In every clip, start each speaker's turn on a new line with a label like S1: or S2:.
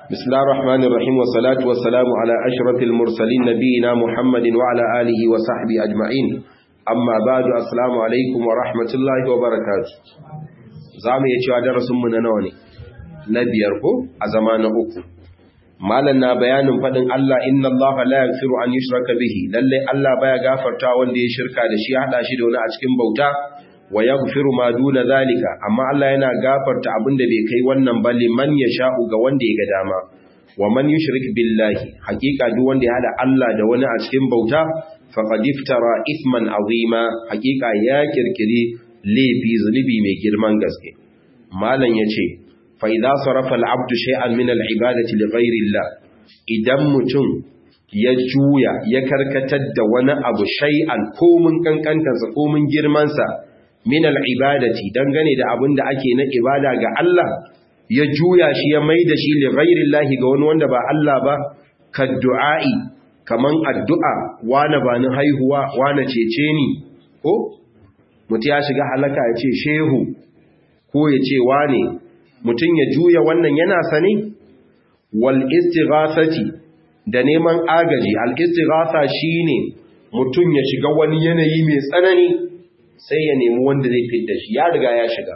S1: بسم الله الرحمن الرحيم والصلاة والسلام على أشرف المرسلين نبينا محمد وعلى آله وصحبه أجمعين أما بعد السلام عليكم ورحمة الله وبركاته zamu iya cewa darasinmu na nawa ne na biyar ko a zama na uku malam na bayanin faɗin Allah inna Allah la yaghfiru an yushraka bihi lalle Allah baya gafarta wanda ya shirka da shi hada shi da wani a cikin bauta wa yaghfiru ma duna zalika amma Allah yana gafarta abinda bai kai wannan ba liman yasha'u ga wanda ya ga dama wa man yushrik billahi hakika duk wanda ya hada Allah da wani a cikin bauta faqad iftara ithman azima hakika ya kirkiri laifi zunubi mai girman gaske malam yace fa idza sarafa al-abdu shay'an min al-ibadati li ghayri Allah idan mutum ya juya ya karkatar da wani abu shay'an komun kankantarsa komun girmansa min al'ibadati dangane da abin da ake na ibada ga Allah ya juya shi ya mai da shi li ghairin lahi ga wani wanda ba Allah ba ka du'a'i kaman addu'a wane ba ni haihuwa wane cece ni ko mutu ya shiga halaka ya ce shehu ko ya ce wane mutum ya juya wannan yana sani wal istighasati da neman agaji al istighasa shine mutum ya shiga wani yanayi mai tsanani sai ya nemi wanda zai fidda shi ya riga ya shiga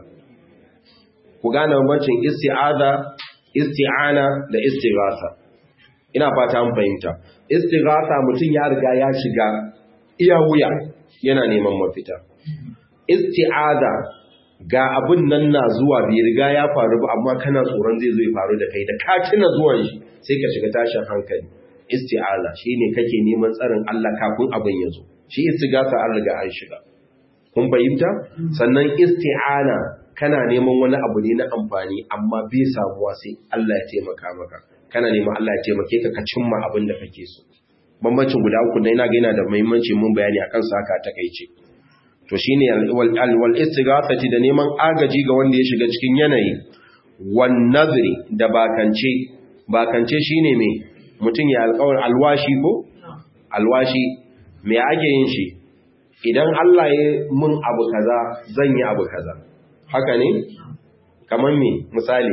S1: ku gane bambancin isti'aza isti'ana da istighatha ina fata mun fahimta istighatha mutum ya riga ya shiga iya wuya yana neman mafita isti'aza ga abun nan na zuwa bai riga ya faru ba amma kana tsoron zai zo ya faru da kai da ka tuna zuwan shi sai ka shiga tashin hankali isti'aza shine kake neman tsarin Allah kafin abin ya zo shi istighatha an riga an shiga kun fahimta sannan isti'ana kana neman wani abu ne na amfani amma bai samuwa sai Allah ya taimaka maka kana neman Allah ya taimake ka ka cimma abin da kake so bambancin guda uku dai ina ga yana da muhimmanci mun bayani akan sa haka takeice to shine wal wal istighathati da neman agaji ga wanda ya shiga cikin yanayi wan nadri da bakance bakance shine me mutum ya alƙawar alwashi ko alwashi me ake yin shi idan Allah ya mun abu kaza zan yi abu kaza haka ne kamar me misali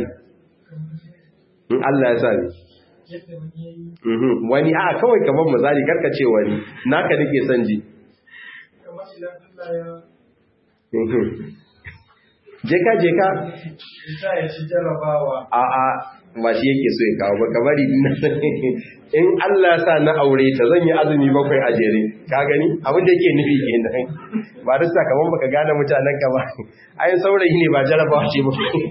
S1: in Allah ya sani wani a kawai kamar misali karka ce wani naka nake son ji jeka jeka a a ba shi yake so ya kawo ba kabari in Allah sa na aure ta zan yi azumi bakwai a jere ka gani abin da yake nufi kenan ba da sakamakon baka gane mutanen ka ba ayin saurayi ne ba jarabawa ce ba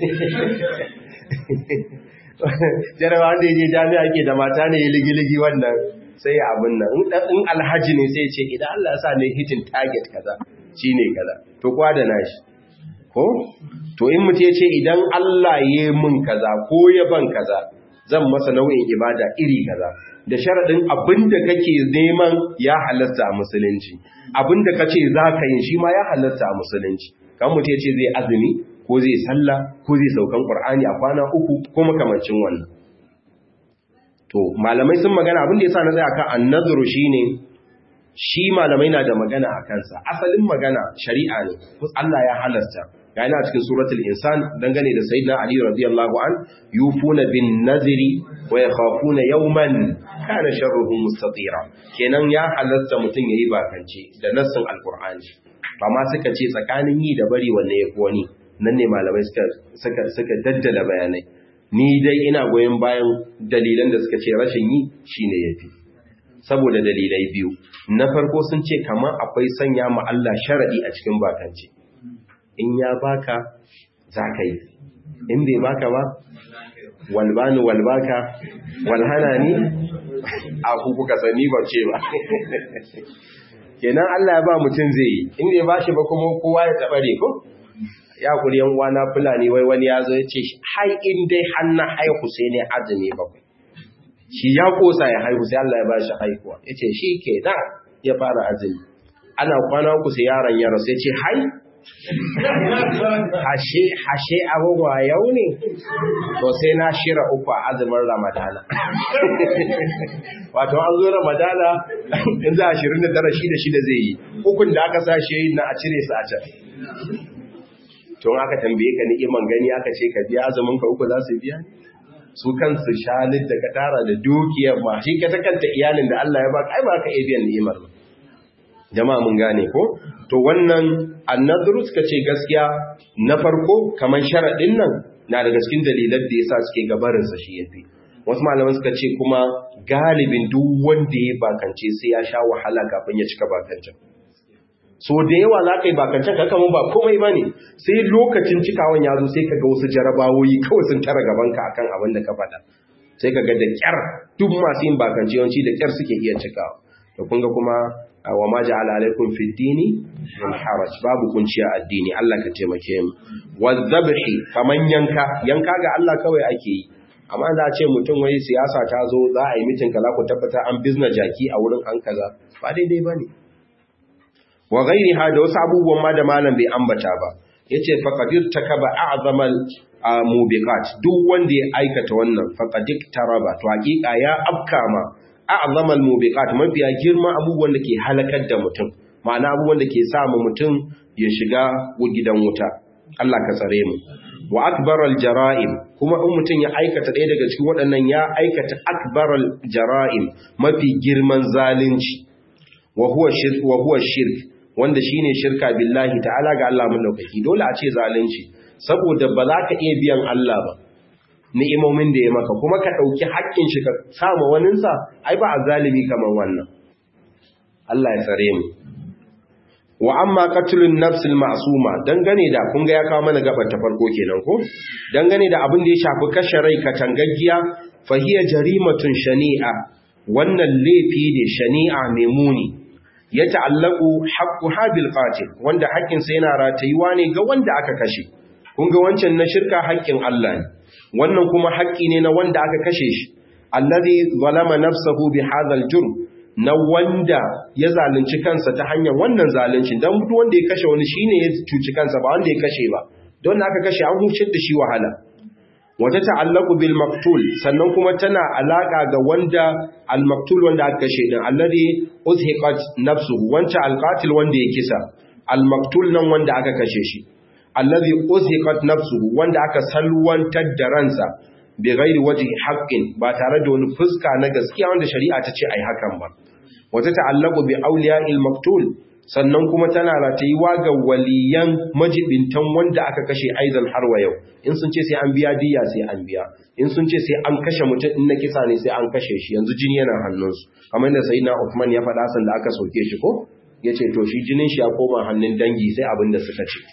S1: jarabawa wanda ya je jami'a ke da mata ne ligi-ligi wannan sai ya abin nan in alhaji ne sai ce idan Allah sa ne hitin target kaza shine kaza to kwa da nashi ko to in mutum ya ce idan Allah ya mun kaza ko ya ban kaza zan masa nau'in ibada iri kaza da sharaɗin abinda kake neman ya halatta a musulunci abinda kace za ka yi shi ma ya halatta a musulunci kan mutum ya ce zai azumi ko zai sallah ko zai saukan qur'ani a kwana uku ko makamancin wannan to malamai sun magana abin da yasa na tsaya kan annazuru shine shi malamai na da magana a kansa asalin magana shari'a ne Allah ya halasta ga yana cikin suratul insan dangane da sayyidina ali radiyallahu an yufuna bin nazri wa yakhafuna yawman kana sharruhu mustatira kenan ya halasta mutun yayi bakance da nassin alqur'ani amma suka ce tsakanin yi da bari wanne yafi wani nan ne malamai suka suka suka daddala bayanai ni dai ina goyen bayan dalilan da suka ce rashin yi shine yafi saboda dalilai biyu na farko sun ce kamar akwai sanya ma Allah sharadi a cikin bakance in ya baka za ka yi in bai baka ba walbani walbaka walhana ni a kuka sani ba ce ba kenan Allah ya ba mutum zai yi in bai ba shi ba kuma kowa ya taɓare ko ya kuri yan uwana fulani wai wani ya zo ya ce hai in dai hannu haihu sai ne azumi bakwai shi ya kosa ya haihu sai Allah ya ba shi haihuwa ya ce shi ke da ya fara azumi ana kwana uku sai yaron ya rasu ya ce hai hashe hashe abubuwa yau ne to sai na shira uku a azumin ramadana wato an zo ramadana in za a shirin da tara shida shida zai yi ukun da aka sa shi na a cire su a can to aka tambaye ka ni'iman gani aka ce ka biya azumin ka uku za su biya su kansu shalid da ka tara da dukiyar ma shi ka ta kanta iyalin da Allah ya baka ai ba ka iya biyan ni'imar ba jama'a mun gane ko to wannan annadru suka ce gaskiya na farko kamar sharadin nan na daga cikin dalilan da yasa suke gabarin sa shi yafi wasu malaman suka ce kuma galibin duk wanda ya bakance sai ya sha wahala kafin ya cika bakancin so da yawa za ka yi bakancin ka kama ba komai ba ne sai lokacin cikawan ya zo sai ka ga wasu jarabawoyi kawai sun tara gabanka akan abin da ka faɗa sai ka ga da kyar duk masu yin bakance yawanci da kyar suke iya cikawa to kun ga kuma wa ma ja'ala alaikum fi dini min haraj babu kunciya addini Allah ka taimake mu wadhabhi kaman yanka yanka ga Allah kawai ake yi amma za a ce mutum wai siyasa ta zo za a yi mitin kaza ku tabbata an bizna jaki a wurin an kaza ba daidai bane wa ghairiha da wasu abubuwan ma da malam bai ambata ba yace faqadir takaba a'zamal mubiqat duk wanda ya aikata wannan faqadik taraba to hakika ya afkama a'zamal mubiqat mafiya girma abubuwan da ke halakar da mutum ma'ana abubuwan da ke sa mutum ya shiga gidan wuta Allah ka tsare mu wa akbaral jara'im kuma in mutum ya aikata ɗaya daga cikin waɗannan ya aikata akbaral jara'im mafi girman zalunci wa huwa shirk wa huwa shirk wanda shine shirka billahi ta'ala ga Allah madaukaki dole a ce zalunci saboda ba za ka iya biyan Allah ba ni'imomin da ya maka kuma ka dauki haƙƙin shi ka sama waninsa ai ba a zalimi kamar wannan Allah ya tsare mu wa amma qatlun nafsil ma'suma dangane da kun ga ya kawo mana gabar ta farko kenan ko dangane da abin da ya shafi kashe rai katangaggiya fa hiya jarimatun shani'a wannan laifi ne shani'a mai muni ya ta'allaku haqqu habil qatil wanda haƙƙin sa yana ratayuwa ne ga wanda aka kashe kun ga wancan na shirka haƙƙin Allah ne wannan kuma haƙƙi ne na wanda aka kashe shi allazi zalama nafsahu bi hadha jurm na wanda ya zalunci kansa ta hanyar wannan zaluncin dan duk wanda ya kashe wani shine ya cuci kansa ba wanda ya kashe ba don aka kashe an hucin da shi wahala wata ta'allaku bil maqtul sannan kuma tana alaka ga wanda al maqtul wanda aka kashe din alladhi uzhiqat nafsuhu wanda al qatil wanda ya kisa al maqtul nan wanda aka kashe shi alladhi uzhiqat nafsuhu wanda aka salwantar da ransa bi ghairi wajhi haqqin ba tare da wani fuska na gaskiya wanda shari'a ta ce ai hakan ba wata ta'allaku bi awliya'il maqtul sannan kuma tana ratayuwa ga waliyan majibintan wanda aka kashe aizan har wa yau in sun ce sai an biya diya sai an biya in sun ce sai an kashe mutum in na kisa ne sai an kashe shi yanzu jini yana hannunsu kamar da sayyidina Uthman ya faɗa san da aka soke shi ko yace to shi jinin shi ya koma hannun dangi sai abin da suka ce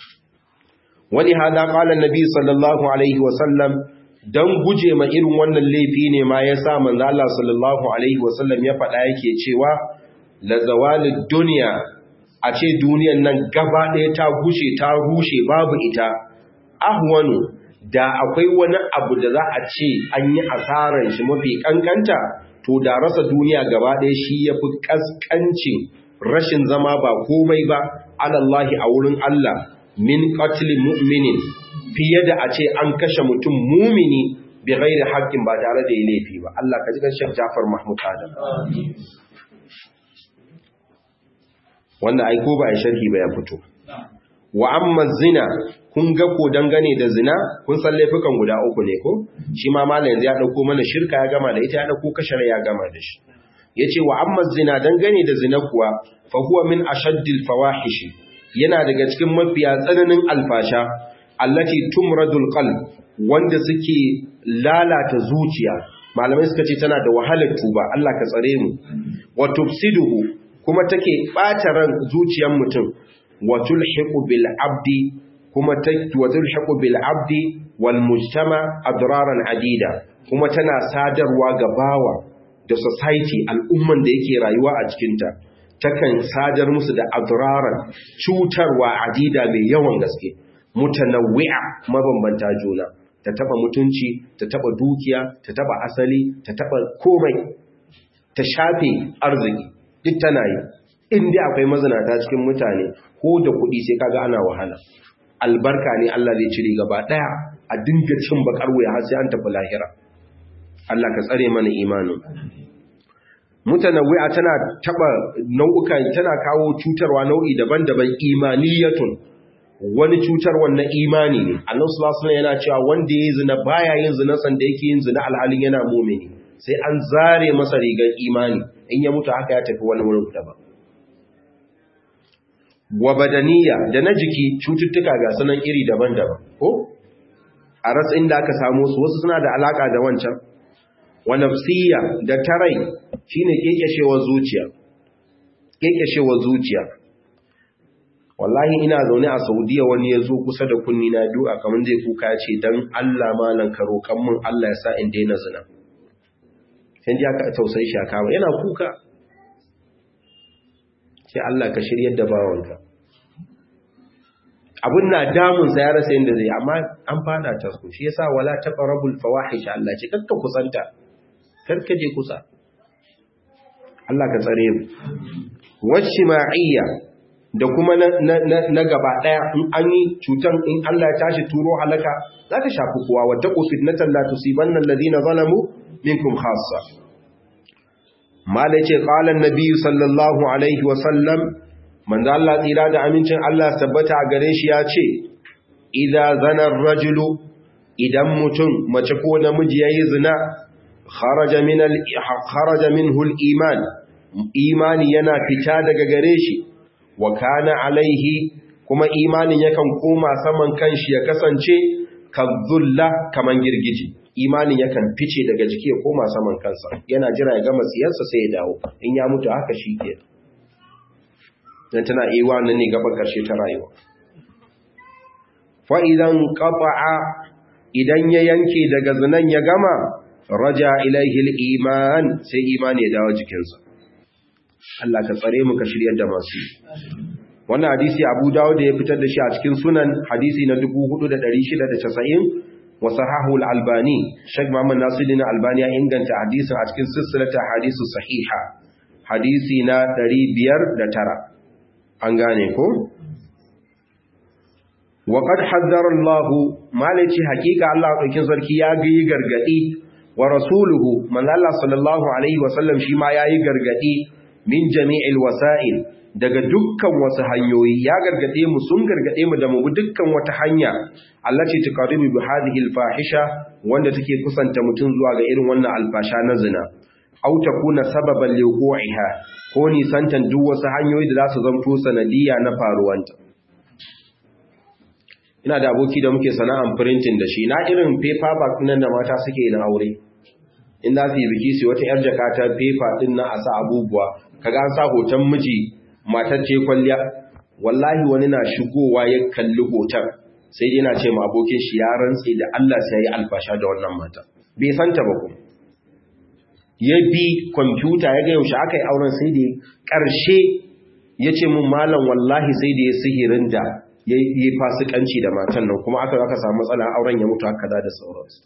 S1: wani hada qala annabi sallallahu alaihi wa sallam dan guje ma irin wannan laifi ne ma yasa manzo Allah sallallahu alaihi wa sallam ya faɗa yake cewa la zawalid duniya a ce duniyan nan gaba ɗaya ta gushe ta rushe babu ita ahwanu da akwai wani abu da za a ce an yi asaran shi mafi kankanta to da rasa duniya gaba ɗaya shi ya fi ƙasƙancin rashin zama ba komai ba alallahi a wurin Allah min qatlin mu'minin fiye da a ce an kashe mutum mumini bi ghairi haqqin ba tare da laifi ba Allah ka ji kan Sheikh Jafar Mahmud Adam wanda ai ko ba a sharhi ba ya fito wa amma zina kun ga ko dangane da zina kun san laifukan guda uku ne ko shi ma malam yanzu ya dauko mana shirka ya gama da ita ya dauko kashar ya gama da shi yace wa amma zina dangane da zina kuwa fa huwa min ashaddil fawahish yana daga cikin mafiya tsananin alfasha allati tumradul qalb wanda suke lalata zuciya malamai suka ce tana da wahalar tuba Allah ka tsare mu wa tufsiduhu kuma take ɓata ran zuciyar mutum wa tulhiqu bil abdi kuma wa tulhiqu bil abdi wal mujtama adraran adida kuma tana sadarwa ga bawa da society al'umman da yake rayuwa a cikin ta takan sadar musu da adraran cutarwa adida mai yawan gaske mutanawwi'a mabambanta juna ta taba mutunci ta taba dukiya ta taba asali ta taba komai ta shafe arziki duk tana yi inda akwai mazinata cikin mutane ko da kuɗi sai kaga ana wahala albarka ne Allah zai cire gaba ɗaya a dinga cin bakar wuya har sai an tafi lahira Allah ka tsare mana imanin mutanawwi'a tana taba nau'ukan tana kawo cutarwa nau'i daban-daban imaniyatun wani cutar wannan imani ne annabi sallallahu alaihi yana cewa wanda yayi zina baya yin zina san da yake yin zina alhalin yana mu'mini sai an zare masa rigar imani in ya mutu haka ya tafi wani wurin daban wa badaniya da na jiki cututtuka ga sanan iri daban-daban ko a rasa inda aka samu su wasu suna da alaka da wancan wa nafsiya da tarai shine kekeshewar zuciya kekeshewar zuciya wallahi ina zaune a Saudiya wani ya zo kusa da kunni na du'a kamar zai kuka ya ce dan Allah malan ka roƙan mun Allah ya sa in daina zina sai ji aka tausayi shi aka yana kuka sai Allah ka shiryar da bawanka abun na damun sa ya rasa yadda zai amma an fada ta su shi yasa wala taqrabul fawahish Allah ce kakka kusanta karka je kusa Allah ka tsare mu washima'iyya da kuma na gaba daya in an yi cutan in Allah ya tashi turo halaka za ta shafi kowa wata fitnatan la tusibanna alladhina zalamu minkum khassa mala ce qala an-nabi sallallahu alaihi wa sallam manzo Allah tsira da amincin Allah tabbata a gare shi ya ce idza zana ar-rajulu idan mutum mace ko namiji yayi zina kharaja min al kharaja minhu al-iman imani yana fita daga gare shi wa kana alaihi kuma imanin yakan koma saman kanshi ya kasance kadhulla kaman girgiji imanin yakan fice daga jiki ya koma saman kansa yana jira ya gama siyarsa sai ya dawo in ya mutu haka shi ke dan tana iya nan ne gaban karshe ta rayuwa fa idan qata'a idan ya yanke daga zinan ya gama raja ilaihi al-iman sai imani ya dawo jikinsa Allah ka tsare mu ka shiryar da masu wannan hadisi Abu Dawud ya fitar da shi a cikin sunan hadisi na 4690 wa sahahu al-Albani Sheikh Muhammad Nasiruddin Albani ya inganta hadisin a cikin silsilata hadisu sahiha hadisi na 509 an gane ko wa qad haddara Allah malaci hakika Allah daukin sarki ya ga gargadi wa rasuluhu manzo Allah sallallahu alaihi wasallam shi ma yayi gargadi min jami'il wasa'il daga dukkan wasu hanyoyi ya gargade mu sun gargade mu da mu bi dukkan wata hanya allati tuqaribu bi hadhihi alfahisha wanda take kusanta mutun zuwa ga irin wannan alfasha na zina aw takuna sababan liwuqiha ko ni santan duk wasu hanyoyi da za su zanto sanadiya na faruwanta ina da aboki da muke sana'an printing da shi na irin paper bag nan da mata suke yin aure in za su yi biki su wata yar jaka ta paper din na a sa abubuwa kaga an sa hoton miji matar ce kwalliya wallahi wani na shigowa ya kalli hoton sai dai na ce ma abokin shi ya rantse da Allah sai ya alfasha da wannan mata bai santa ba kuma ya bi kwamfuta ya ga yaushe aka yi auren sai da ƙarshe ya ce mun malam wallahi sai da ya sihirin da ya yi fasikanci da matan nan kuma aka aka samu matsala auren ya mutu haka da sauransu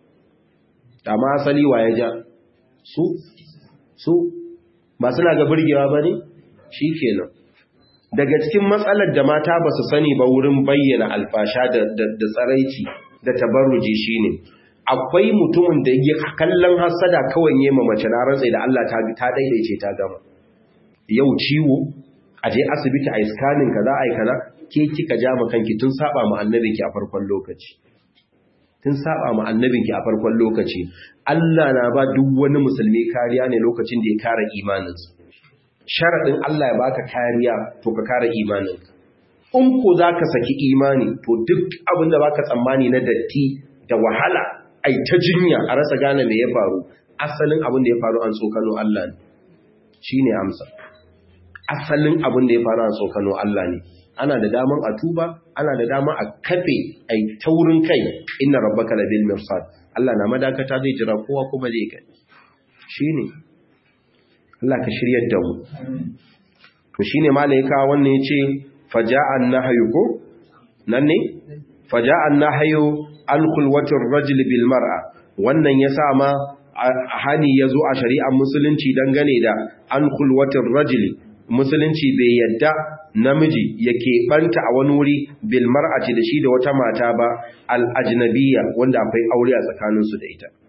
S1: amma asali wa ya ja su su ba suna ga burgewa ba ne shi kenan daga cikin matsalar da mata ba su sani ba wurin bayyana alfasha da tsaraici da tabarruji shi ne akwai mutumin da ya kallon hasada kawai yi ma mace na rantsai da Allah ta daidaice ta gama yau ciwo a je asibiti a iskanin ka za a yi kaza ke kika ja ma kanki tun saba ma annabinki a farkon lokaci tun saba ma annabinki a farkon lokaci Allah na ba duk wani musulmi kariya ne lokacin da ya kare imaninsa sharadin Allah ya baka kariya to ka kare imaninka in ko zaka saki imani to duk abin da baka tsammani na datti da wahala ai ta jinya a rasa gane me ya faru asalin abin da ya faru an tsokano Allah ne shine amsa asalin abin da ya faru an tsokano Allah ne ana da daman a tuba ana da daman a kafe ai taurin kai inna rabbaka labil mirsad Allah na madakata zai jira kowa kuma zai kai shine Allah ka shiryar da mu to shine malaika wannan yace faja'an nahyu ko nan ne faja'an nahyu an khulwatir rajul bil mar'a wannan yasa ma hani yazo a shari'ar musulunci dangane da an khulwatir rajul musulunci bai yadda namiji yake banta a wani wuri bil mar'ati da shi da wata mata ba al ajnabiyya wanda akwai aure a tsakaninsu da ita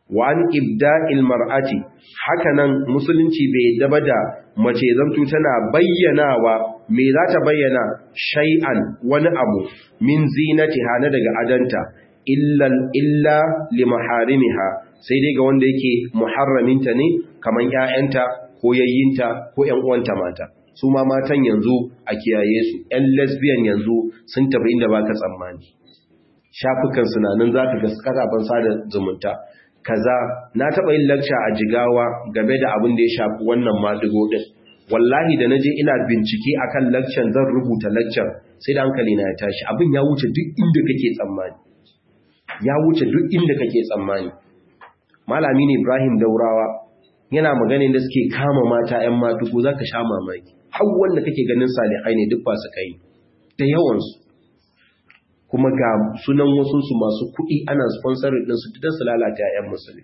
S1: wa an ibda'il mar'ati hakanan musulunci bai daba da mace zantu tana bayyanawa me za ta bayyana shay'an wani abu min zinatiha na daga adanta illa illa li maharimiha sai dai ga wanda yake muharraminta ne kaman ƴaƴanta ko yayyinta ko ƴan uwanta mata su ma matan yanzu a kiyaye su ƴan lesbian yanzu sun tafi inda baka tsammani shafukan sunanin za ka gaskata ban sada zumunta kaza na taɓa yin lakca a jigawa game da abin da ya shafi wannan maɗigo ɗin wallahi da na je ina bincike akan lakcan zan rubuta lakcan sai da hankali na ya tashi abin ya wuce duk inda kake tsammani ya wuce duk inda kake tsammani malami ne ibrahim daurawa yana maganin da suke kama mata 'yan matuko za ka sha mamaki har wanda kake ganin salihai ne duk ba su kai da yawansu kuma ga sunan wasunsu masu kuɗi ana sponsorin ɗinsu don su lalata 'ya'yan musulmi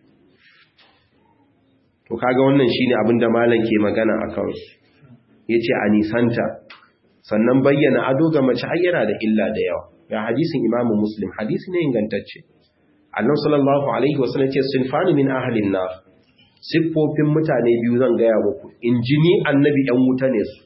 S1: to kaga wannan shine abin da malam ke magana a kansu ya ce a nisanta sannan bayyana ado ga mace hayyana da illa da yawa ga hadisin imamu muslim hadisi ne ingantacce annan sallallahu alaihi wasallam ce sinfani min ahalin na siffofin mutane biyu zan gaya muku in ji ni annabi ‘yan wuta ne su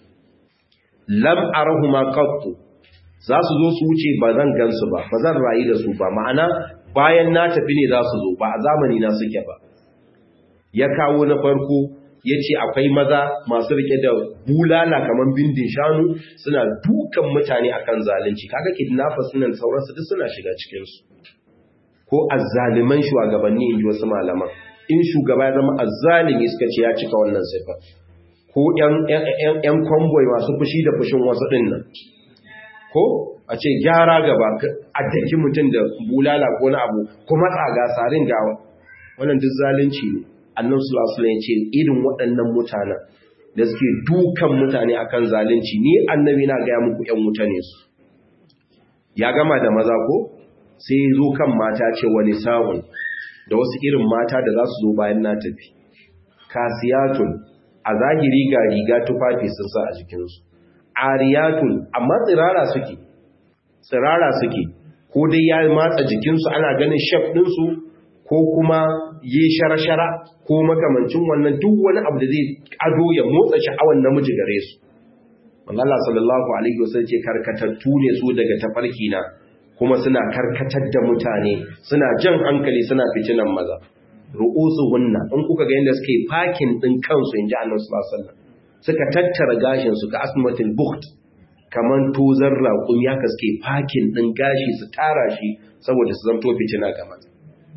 S1: lam arahuma qattu za su zo su wuce ba zan gansu ba ba zan rayu da su ba ma'ana bayan na tafi ne za su zo ba a zamani na suke ba ya kawo na farko ya ce akwai maza masu rike da bulala kamar bindin shanu suna dukan mutane akan zalunci kaga kidnappers suna sauransu duk suna shiga cikinsu ko azzaliman shugabanni in ji wasu malaman in shugaba ya zama azzalimi suka ce ya cika wannan sifa ko ‘yan kwamboi masu fushi da fushin wasu ɗin nan ko a ce gyara gaba a daki mutum da bulala ko na abu kuma tsaga sarin gawa wannan duk zalunci ne annan sulasula ya ce irin waɗannan mutanen da suke dukan mutane akan zalunci ni annabi na gaya muku ‘yan wuta ne su ya gama da maza ko sai zo kan mata ce wani sa'un da wasu irin mata da za su zo bayan na tafi kasiyatun a zahiri ga riga tufafi sun sa a jikinsu ariyatun amma tsirara suke tsirara suke ko dai ya matsa jikinsu ana ganin shaf ɗinsu ko kuma yi shara-shara ko makamancin wannan duk wani abu da zai ado ya motsa sha'awan namiji gare su Allah sallallahu alaihi wasallam ce karkatattu ne su daga tafarki na kuma suna karkatar da mutane suna jan hankali suna fitinan maza ru'usuhunna in kuka ga yadda suke fakin din kansu inji Annabi sallallahu alaihi wasallam suka tattara gashin su ka asmatul bukht kaman tozar raƙun ya kaske fakin din gashi su tara shi saboda su zanto fitina ga maza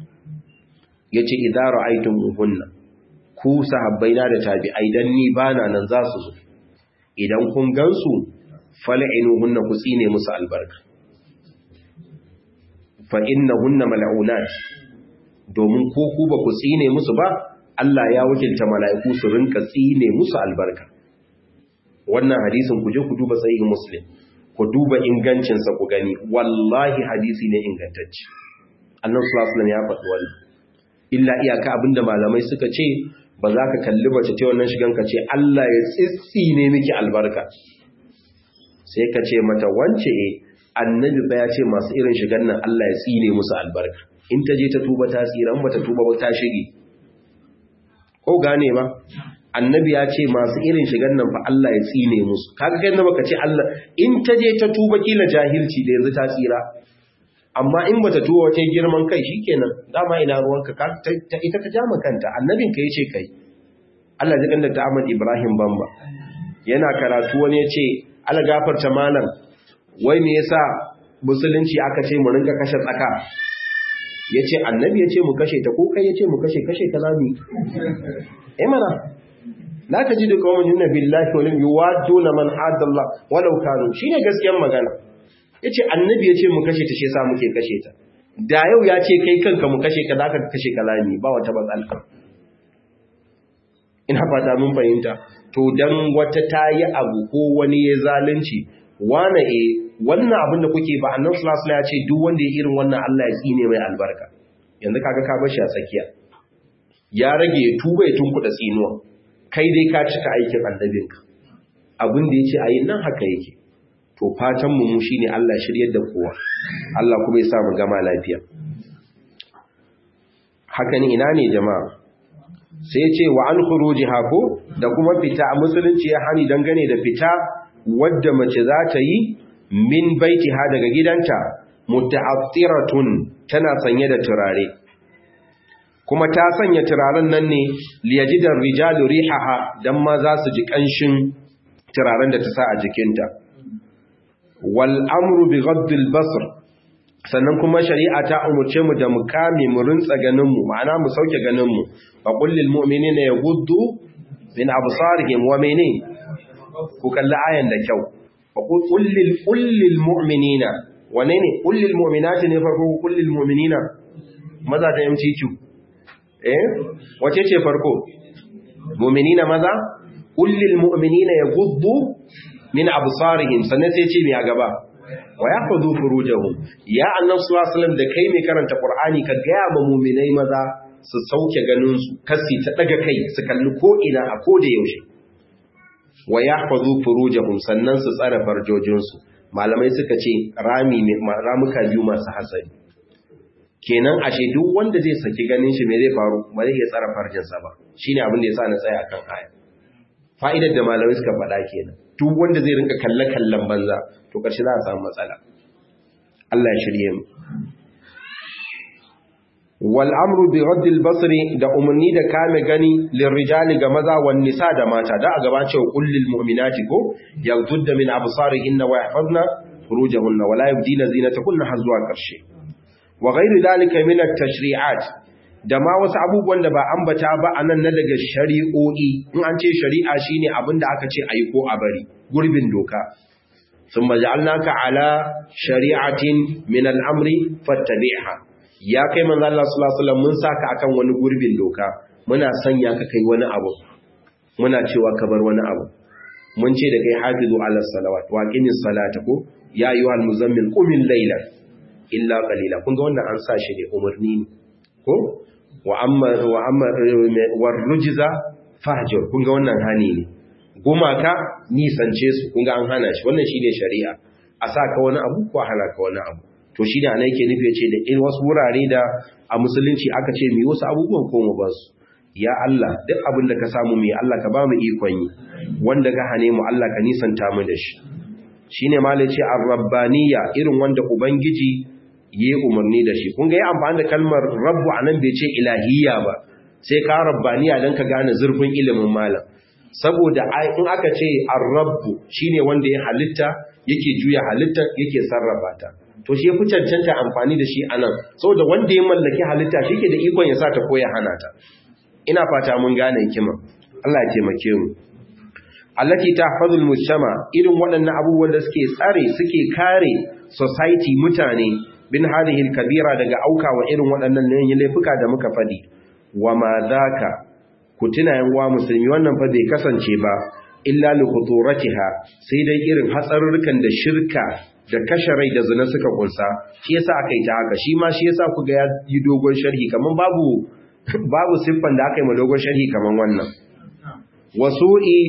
S1: yace idza ra'aytumuhunna ku sahabbaina da tabi'ai dan ni bana nan za su zo idan kun gansu fal'inuhunna ku tsine musu albarka fa innahunna mal'unat domin ko ku ba ku tsine musu ba Allah ya wakilta mala'iku su rinka tsine musu albarka wannan hadisin ku je ku duba sahih muslim ku duba ingancin sa ku gani wallahi hadisi ne ingantacce annabi sallallahu alaihi ya faɗi wannan illa iyaka abinda malamai suka ce ba za ka kalli mace ta wannan shigan ka ce Allah ya tsitsine miki albarka sai ka ce mata wance eh annabi ba ya ce masu irin shigan nan Allah ya tsine musu albarka in ta je ta tuba ta tsira in bata tuba ba ta shige ko gane ba annabi ya ce masu irin shigan nan fa Allah ya tsine musu kaga kai na baka ce Allah in ta je ta tuba kila jahilci da yanzu ta tsira amma in bata tuba wata girman kai shikenan dama ina ruwanka ka ita ta jama kanta annabin ka yace kai Allah ya kanda ta Ahmad Ibrahim Bamba yana karatu wani yace Allah gafarta malam wai me yasa musulunci aka ce mu rinka kashe tsaka yace annabi yace mu kashe ta ko kai yace mu kashe kashe ta zamu eh mana la tajidu qauman yunna billahi wa lam yuwadduna man adalla walau kanu shine gaskiyar magana yace annabi yace mu kashe ta shi yasa muke kashe ta da yau ya ce kai kanka mu kashe ka zaka kashe kalami ba wata matsala ina fata mun fahimta to dan wata tayi abu ko wani ya zalunci wane e wannan abin da kuke ba annabi sallallahu alaihi ya ce duk wanda ya irin wannan Allah ya tsine mai albarka yanzu kaga ka bar shi a tsakiya ya rage ya tuba ya tunkuda tsinuwa kai dai ka cika aikin annabinka abin da yace ayin nan haka yake to fatan mu shine Allah shiryar da kowa Allah kuma ya sa mu gama lafiya haka ne ina ne jama'a sai ce wa an khuruji hako da kuma fita a musulunci ya hani dangane da fita wadda mace za ta yi min baitiha daga gidanta muta'attiratun tana sanye da turare kuma ta sanya turaren nan ne liyajidar rijalu rihaha dan ma za su ji kanshin turaren da ta sa a jikinta wal amru bi ghaddil basr sannan kuma shari'a ta umurce mu da mu kame mu rintsa ganin mu ma'ana mu sauke ganin mu fa qul lil mu'minina yaghuddu min absarihim wa mene ku kalli ayan da kyau fa qul lil qul lil mu'minina wane ne qul lil mu'minati ne farko qul lil mu'minina maza ta MCQ eh wace ce farko mu'minina maza qul lil mu'minina yaghuddu min absarihim sannan sai ce me a gaba wa yahfazu furujahum ya annabi sallallahu alaihi wasallam da kai mai karanta qur'ani ka ga ma mu'minai maza su sauke ganin su kasi ta daga kai su kalli ko ina a ko da yaushe wa yahfazu furujahum sannan su tsara farjojin su malamai suka ce rami ramuka biyu masu hatsari kenan ashe duk wanda zai saki ganin shi me zai faru ba zai iya tsara farjinsa ba shine abin da yasa na tsaya kan aya fa'idar da malamai suka faɗa kenan duk wanda zai rinka kalle-kallen banza to ƙarshe za a samu matsala Allah ya shirye mu wal amru bi raddil basri da umarni da kame gani lirrijali ga maza wan nisa da mata da a gaba cewa kullil mu'minati ko yaghdudda min absarihinna wa yahfazna furujahunna wa la yubdina zinatakunna har zuwa ƙarshe wa ghairu dalika min at-tashri'at da ma wasu abubuwan da ba ambata ba a nan na daga shari'o'i in an ce shari'a shine abin da aka ce ayi ko a bari gurbin doka sun maja'alnaka ala shari'atin min al'amri fattabi'ha ya kai manzo Allah sallallahu alaihi wasallam mun saka akan wani gurbin doka muna sanya ka kai wani abu muna cewa ka bar wani abu mun ce da kai hafizu ala salawat wa qimis salata ko ya ayyuhal muzammil qumil layla illa qalila kun ga wannan an sa shi ne umarni ne ko wa amma wa amma war rujza fahjur kun ga wannan hani ne gumaka nisance su kun ga an hana shi wannan shine shari'a a sa ka wani abu ko hana ka wani abu to shi da anai ke nufi yace da in wasu wurare da a musulunci aka ce mu wasu abubuwan ko mu basu ya Allah duk abin da ka samu mu Allah ka ba mu ikon yi wanda ka hane mu Allah ka nisanta mu da shi shine malai ce ar-rabbaniyya irin wanda ubangiji yi umarni da shi kun ga yi amfani da kalmar rabbu anan bai ce ilahiyya ba sai ka rabbaniya don ka gane zurfin ilimin malam saboda in aka ce ar-rabbu shine wanda ya halitta yake juya halitta yake sarrafa ta to shi fi cancanta amfani da shi anan saboda wanda ya mallaki halitta shi ke da ikon ya sa ta ko ya hana ta ina fata mun gane hikima Allah ya taimake mu allati tahfazul mujtama irin waɗannan abubuwan da suke tsare suke kare society mutane bin hadhihi kabira daga aukawa irin waɗannan laifuka da muka fadi wa ma zaka ku tuna yan wa musulmi wannan fa bai kasance ba illa li khuturatiha sai dai irin hatsarurrukan da shirka da kashe rai da zina suka kunsa shi yasa aka yi ta haka shi ma shi yasa ku ga ya yi dogon sharhi kaman babu babu siffan da aka yi ma dogon sharhi kaman wannan wasu'i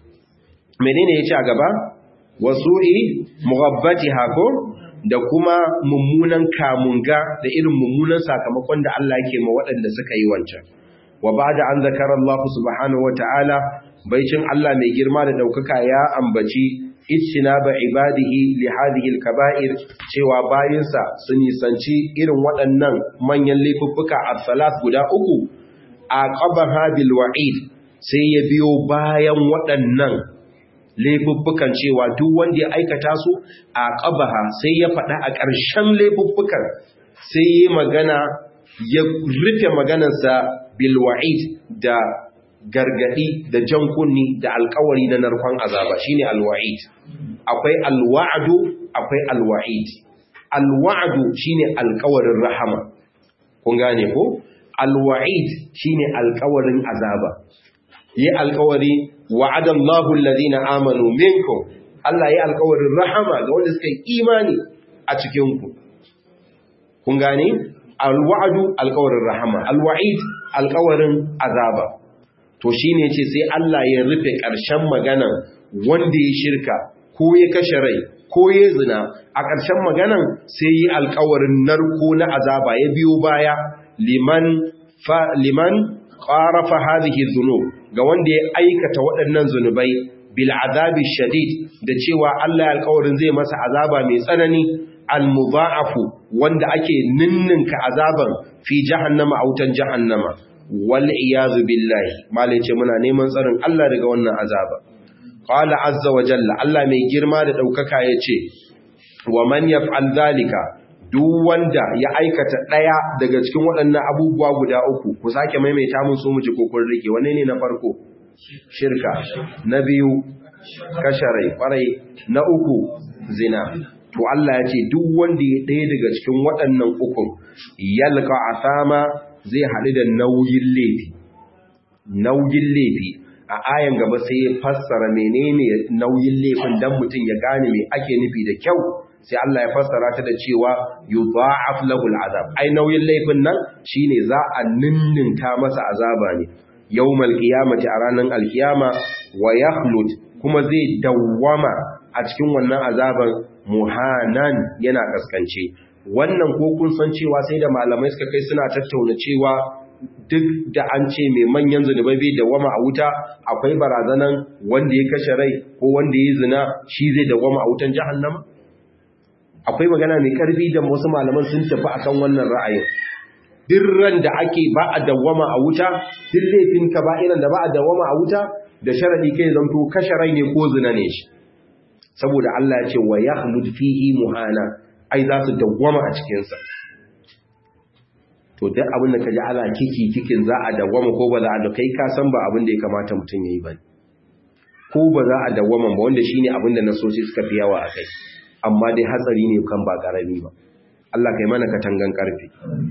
S1: menene yace a gaba wasu'i mughabbatiha ko da kuma mummunan kamunga da irin mummunan sakamakon da Allah yake ma waɗanda suka yi wancan wa ba'da an zakara Allah subhanahu wata'ala baicin Allah mai girma da daukaka ya ambaci ittinaba ibadihi li hadhihi al-kaba'ir cewa bayinsa su nisanci irin waɗannan manyan laifuffuka as-salat guda uku aqabaha bil wa'id sai ya biyo bayan waɗannan laifuffukan cewa duk wanda ya aikata su a ƙabaha sai ya faɗa a ƙarshen laifuffukan sai yi magana ya rufe maganarsa bilwa'id da gargadi da jan kunni da alkawari na narkon azaba shine alwa'id akwai alwa'du akwai alwa'id alwa'du shine alkawarin rahama kun gane ko alwa'id shine alkawarin azaba yi alkawari wa'adan Allahu allazina amanu minkum Allah ya alkawarin rahama ga wanda suka yi imani a cikin ku kun gane alwa'du alkawarin rahama alwa'id alkawarin azaba to shine yace sai Allah ya rufe ƙarshen magana wanda ya shirka ko ya kashe rai ko ya zina a ƙarshen maganan sai yi alkawarin narko na azaba ya biyo baya liman fa liman qarafa hadhihi dhunub ga wanda ya aikata waɗannan zunubai bil azabi shadid da cewa Allah ya alƙawarin zai masa azaba mai tsanani al mudha'afu wanda ake ninninka azaban fi jahannama autan jahannama wal iyaz billahi malai ce muna neman tsarin Allah daga wannan azaba qala azza wa jalla Allah mai girma da daukaka yace wa man yaf'al zalika duk wanda ya aikata ɗaya daga cikin waɗannan abubuwa guda uku ku sake maimaita mun so mu ji kokon rike wanne ne na farko shirka na biyu kasharai kwarai na uku zina to Allah ya ce duk wanda ya ɗaya daga cikin waɗannan ukun yalqa asama zai haɗu da nauyin laifi nauyin laifi a ayan gaba sai ya fassara menene nauyin laifin dan mutum ya gane me ake nufi da kyau sai Allah ya fassara ta da cewa yudha'af lahu al'azab ai nauyin laifin nan shine za a ninninka masa azaba ne yawmal qiyamati a ranar alkiyama wa yakhlud kuma zai dawwama a cikin wannan azaban muhanan yana kaskance wannan ko kun san cewa sai da malamai suka kai suna tattauna cewa duk da an ce mai manyan zunubai bai dawwama a wuta akwai barazanan wanda ya kashe rai ko wanda ya zina shi zai dawwama a wutan jahannama akwai magana mai karfi da wasu malaman sun tafi akan wannan ra'ayin dirran da ake ba a dawwama a wuta duk laifin ka ba irin da ba a dawwama a wuta da sharadi kai zanto kashe rai ne ko zina ne shi saboda Allah ya ce wa yakhlud fihi muhana ai za su dawwama a cikin sa to duk abin da kaji ana kiki kikin za a dawwama ko ba za a da kai ka san ba abin da ya kamata mutum yayi ba ko ba za a dawwama ba wanda shine abin da nasoci suka fi yawa a kai amma dai hatsari ne kan ba ƙarami ba Allah kai mana katangan ƙarfi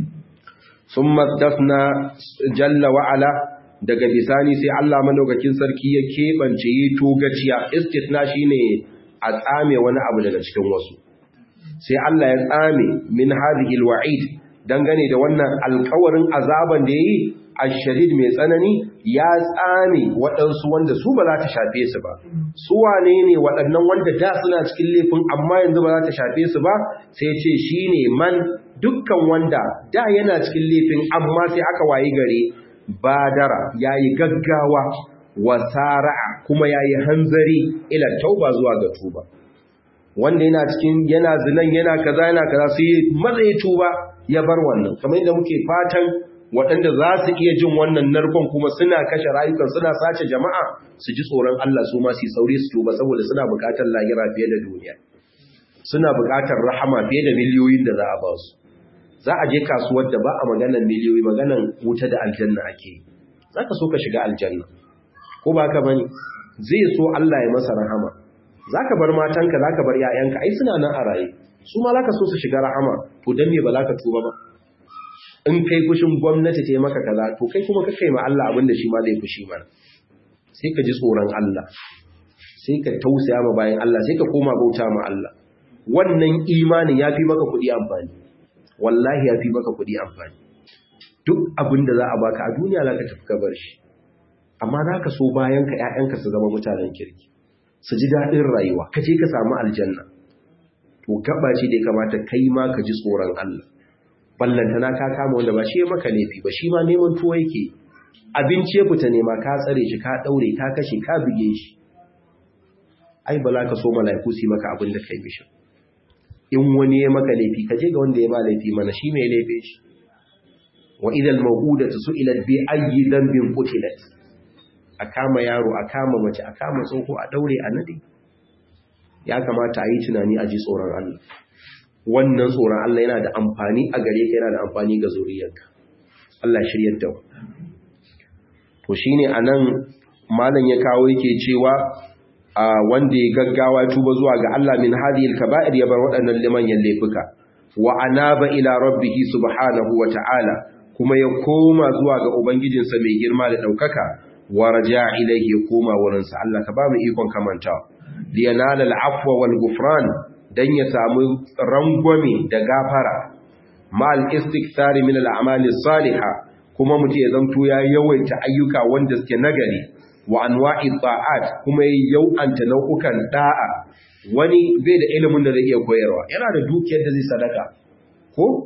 S1: sun maddafna jalla wa'ala daga bisani sai Allah madaukakin sarki ya keɓance yi togaciya istisna shine a tsame wani abu daga cikin wasu sai Allah ya tsame min hadhihi alwa'id dangane da wannan alƙawarin azaban da yayi ashadid mai tsanani ya tsame waɗansu wanda su ba za ta shafe su ba su wane ne waɗannan wanda da suna cikin laifin amma yanzu ba za ta shafe su ba sai ce shi ne man dukkan wanda da yana cikin laifin amma sai aka wayi gare badara ya yi gaggawa wasara'a kuma ya yi hanzari ila tauba zuwa ga tuba wanda yana cikin yana zinan yana kaza yana kaza sai maza ya tuba ya bar wannan kamar yadda muke fatan waɗanda za su iya jin wannan narkon kuma suna kashe rayukan suna sace jama'a su ji tsoron Allah su ma su sauri su tuba saboda suna buƙatar lahira fiye da duniya suna buƙatar rahama fiye da miliyoyin da za a ba su za a je kasuwar da ba a maganar miliyoyi maganar wuta da aljanna ake za ka so ka shiga aljanna ko ba ka bane zai so Allah ya masa rahama za ka bar matanka za ka bar 'ya'yanka ai suna nan a raye su ma za ka so su shiga rahama to don me ba za ka tuba ba in kai fushin gwamnati ta yi maka kaza to kai kuma ka kai ma Allah abin da shi ma zai fushi mana sai ka ji tsoron Allah sai ka tausaya ma bayan Allah sai ka koma bauta ma Allah wannan imanin ya fi maka kuɗi amfani wallahi ya fi maka kuɗi amfani duk abin da za a baka a duniya za ka tafi ka bar shi amma za ka so bayan ka ‘ya'yanka su zama mutanen kirki su ji daɗin rayuwa ka je ka samu aljanna to gaba ce da ya kamata kai ma ka ji tsoron Allah ballantana ka kama wanda ba shi ya maka laifi ba shi ma neman tuwo yake abinci ya fita nema ka tsare shi ka daure ka kashe ka buge shi ai ba za ka so mala'iku su maka abin da kai mishi in wani ya maka laifi ka je ga wanda ya ba laifi mana shi mai laife shi wa idal mawudatu su'ilat bi ayyi dhanbin qutilat a kama yaro a kama mace a kama tsoho a daure a nade ya kamata a yi tunani a ji tsoron Allah wannan tsoron Allah yana da amfani a gare ka yana da amfani ga zuriyarka Allah shiryar da to shine anan malam ya kawo yake cewa a wanda ya gaggawa tuba zuwa ga Allah min hadhihi al-kaba'ir ya bar waɗannan limanyan laifuka wa anaba ila rabbih subhanahu wa ta'ala kuma ya koma zuwa ga ubangijinsa mai girma da daukaka wa raja'a ilayhi ya koma wurinsa Allah ka ba mu ikon kamantawa liyanala al-afwa wal ghufran dan ya samu rangwame da gafara ma'al istikthari min al'amali salihah kuma mutum ya zanto ya yawaita ayyuka wanda suke nagari wa anwa'i ta'at kuma ya yau'anta nau'ukan da'a wani bai da ilimin da zai iya koyarwa yana da dukiyar da zai sadaka ko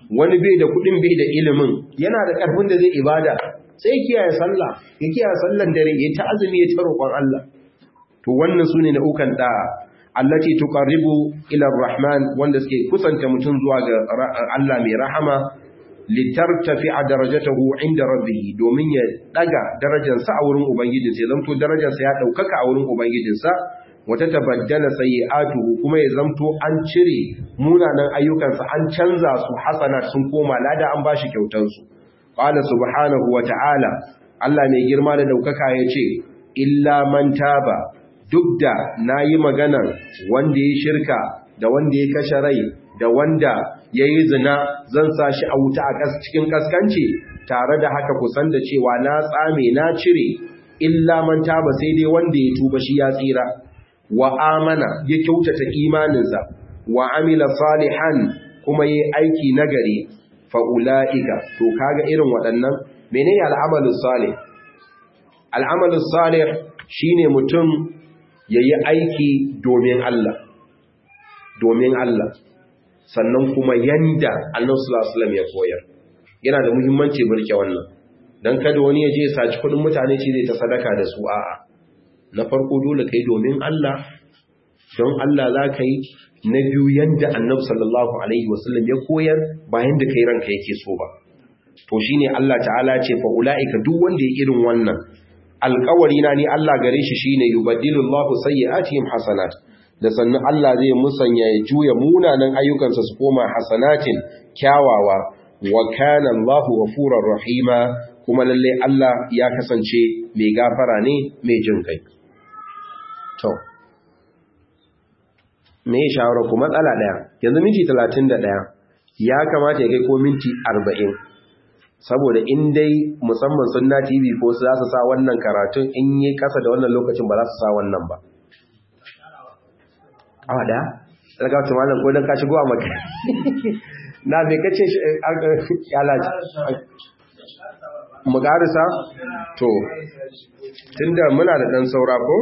S1: wani bai da kudin bai da ilimin yana da karfin da zai ibada sai kiyaye sallah ya kiyaye sallan dare ya ta azumi ya ta roƙon Allah to wannan sune na ukan da allati tuqarribu ila arrahman wanda suke kusanta mutum zuwa ga Allah mai rahama litartafi'a darajatahu inda rabbih domin ya daga darajarsa a wurin ubangijinsa ya zanto darajarsa ya daukaka a wurin ubangijinsa wata tabaddala sayyi'atuhu kuma ya zanto an cire munanan ayyukansa an canza su hasanat sun koma lada an bashi kyautar su qala subhanahu wa ta'ala Allah mai girma da daukaka yace illa man taba duk da nayi maganar wanda ya shirka da wanda ya kashe rai da wanda ya yi zina zan sa shi a wuta a cikin kaskanci tare da haka kusan da cewa na tsame na cire illa man taba sai dai wanda ya tuba shi ya tsira wa amana ya kyautata imaninsa wa amila salihan kuma yi aiki nagari fa ulaika to kaga irin waɗannan menene al'amalu salih al'amalu salih shine mutum yayi aiki domin Allah domin Allah sannan kuma yanda annabi sallallahu alaihi ya koyar yana da muhimmanci burke wannan dan kada wani ya je ya saci kudin mutane ce zai ta sadaka da su a'a na farko dole kai domin Allah don Allah za ka yi na biyu yanda annabi sallallahu alaihi wasallam ya koyar bayan da kai ranka yake so ba to shine Allah ta'ala ce fa ulaika duk wanda ya irin wannan alƙawari na ni Allah gare shi shine yubaddilullahu sayyi'atihim hasanat da sannan Allah zai musanya ya juya munanan ayyukansa su koma hasanatin kyawawa wa kana Allahu ghafurur rahima kuma lalle Allah ya kasance mai gafara ne mai jin kai to me ya shawara ku matsala daya yanzu minti 31 ya kamata ya kai ko minti 40 saboda in dai musamman sunna TV ko su za su sa wannan karatun in yi kasa da wannan lokacin ba za su sa wannan ba awa da daga wata malam ko don ka shigo a maka na bai kace yalaji mu garisa to tunda muna da dan saura ko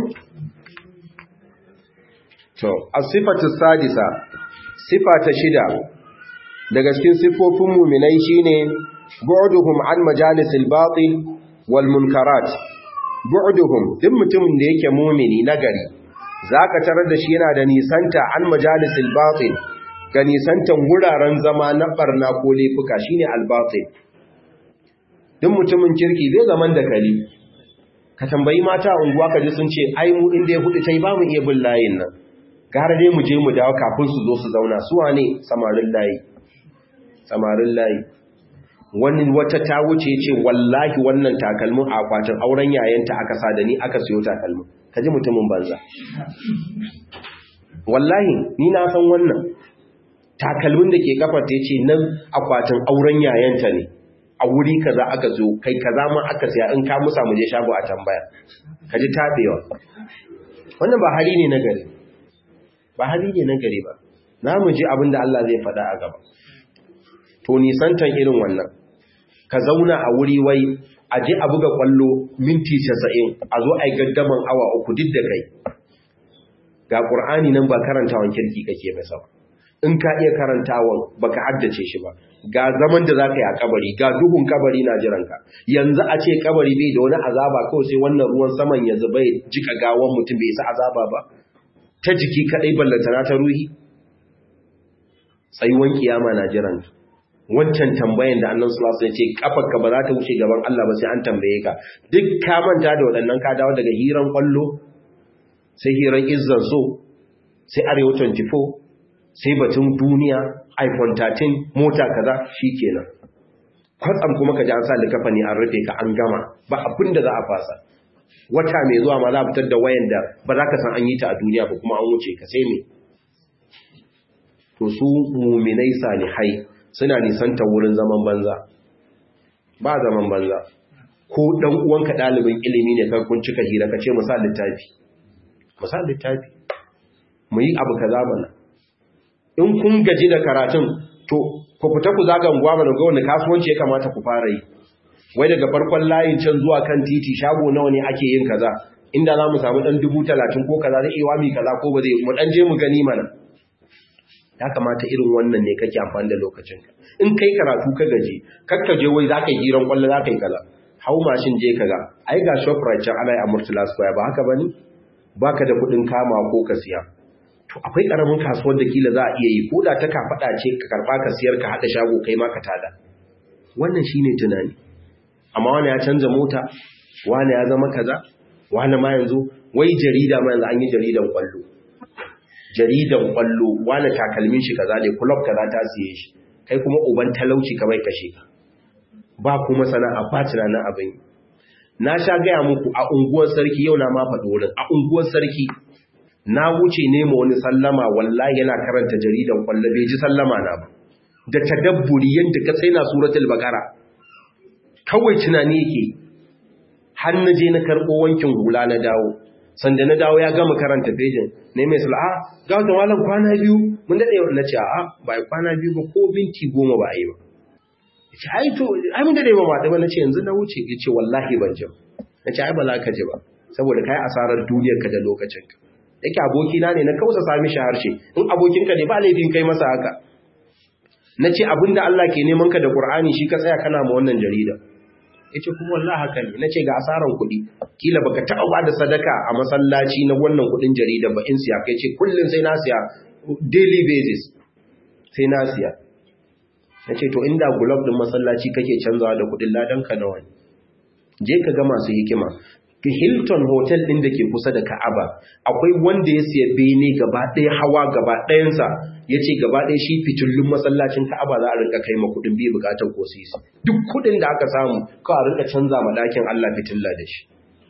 S1: to as-sifatu sadisa sifa ta shida daga cikin sifofin mu'minai shine bu'duhum an majalisil batil wal munkarat bu'duhum duk mutumin da yake mu'mini nagari za ka tarar da shi yana da nisanta an majalisil batil ga nisantan wuraren zama na barna ko laifuka shine albatil duk mutumin kirki zai zaman da kali ka tambayi mata unguwa ka ji sun ce ai mu inda ya hudu tai ba mu iya bin layin nan gara dai mu je mu dawo kafin su zo su zauna su wane samarin layi samarin layi wani wata ta wuce ce wallahi wannan takalmin a akwatin auren yayanta aka sa da ni aka siyo takalmin ka ji mutumin banza wallahi ni na san wannan takalmin da ke kafar ta ce nan akwatin auren yayanta ne a wuri kaza aka zo kai kaza ma aka siya in ka musa mu je shago a tambaya ka ji tabewa wannan ba hali ne na gari ba hali ne na gari ba na mu ji abin da Allah zai faɗa a gaba to nisantan irin wannan ka zauna a wuri wai a je a buga kwallo minti 90 a zo a yi gaddaman awa uku duk da kai ga ƙur'ani nan ba karantawan kirki kake masa ba in ka iya karantawan baka haddace shi ba ga zaman da zaka yi a kabari ga duhun kabari na jiranka yanzu a ce kabari bai da wani azaba kawai sai wannan ruwan saman ya zuba ya jika gawan mutum bai isa azaba ba ta jiki kadai ballantana ta ruhi tsayuwan kiyama na jiranka wancan tambayan da annan sulasu ya ce kafarka ba za ta wuce gaban Allah ba sai an tambaye ka duk ka manta da waɗannan ka dawo daga hiran kwallo sai hiran izzan so sai arewa 24 sai batun duniya iphone 13 mota kaza kenan. kwatsam kuma ka ji an sa likafa ne an rufe ka an gama ba abin da za a fasa wata mai zuwa ma za a fitar da wayan da ba za ka san an yi ta a duniya ba kuma an wuce ka sai me to su muminai salihai suna nisanta wurin zaman banza ba zaman banza ko dan uwanka dalibin ilimi ne kan kun cika hira kace musa littafi musa littafi mu yi abu kaza mana in kun gaji da karatun to ku fita ku zaga unguwa mana ga wanda kasuwanci ya kamata ku fara yi wai daga farkon layin can zuwa kan titi shago nawa ne ake yin kaza inda za mu samu dan dubu talatin ko kaza zai iya mi kaza ko ba zai mu dan je mu gani mana ya kamata irin wannan ne kake amfani da lokacinka in kai karatu ka gaji kakka je wai zaka yi hiran kwallo zaka yi kaza hau mashin je kaga ai ga shoprite can ana yi a murtala square ba haka bane baka da kuɗin kama ko ka siya to akwai karamin kasuwar da kila za a iya yi ko da ta kafaɗa ce ka karɓa ka siyar ka haɗa shago kai ma ka tada wannan shine tunani amma wani ya canza mota wani ya zama kaza wani ma yanzu wai jarida ma yanzu an yi jaridan kwallo jaridan kwallo wani takalmin shi kaza ne club kaza ta siye shi kai kuma uban talauci ka bai kashe ka ba kuma sana'a ba tunanin abin na sha gaya muku a unguwar sarki yau na ma faɗi wurin a unguwar sarki na wuce nema wani sallama wallahi yana karanta jaridan kwallo bai ji sallama na ba da tadabburi yadda ka sai na suratul baqara kawai tunani yake har na je na karɓo wankin hula na dawo sanda na dawo ya gama karanta fejin ne mai sul'a ga wata malam kwana biyu mun daɗe na ce a ba kwana biyu ba ko binti goma ba a yi ba ya ce ai to ai mun daɗe ba ma ba na ce yanzu na wuce ya ce wallahi ban ji na ce ai ba za ka ji ba saboda kai asarar duniyarka da lokacinka yake abokina ne na kausa sami shi harshe in abokinka ne ba laifin kai masa haka na ce abinda Allah ke neman ka da Qur'ani shi ka tsaya kana ma wannan jarida yace kuma wallahi haka ne nace ga asaran kuɗi kila baka taɓa ba da sadaka a masallaci na wannan kuɗin jarida ba in siya kai ce kullun sai na siya daily basis sai na siya nace to inda gulab din masallaci kake canzawa da kuɗin ladan ka nawa ne je ka ga masu hikima ki Hilton hotel din da ke kusa da Ka'aba akwai wanda ya siya bene gaba ɗaya hawa gaba ɗayansa ya ce gaba ɗaya shi fitullun masallacin Ka'aba za a rinka kai ma kuɗin bai buƙatar ko sisi duk kuɗin da aka samu kawai a rinka canza ma ɗakin Allah fitilla da shi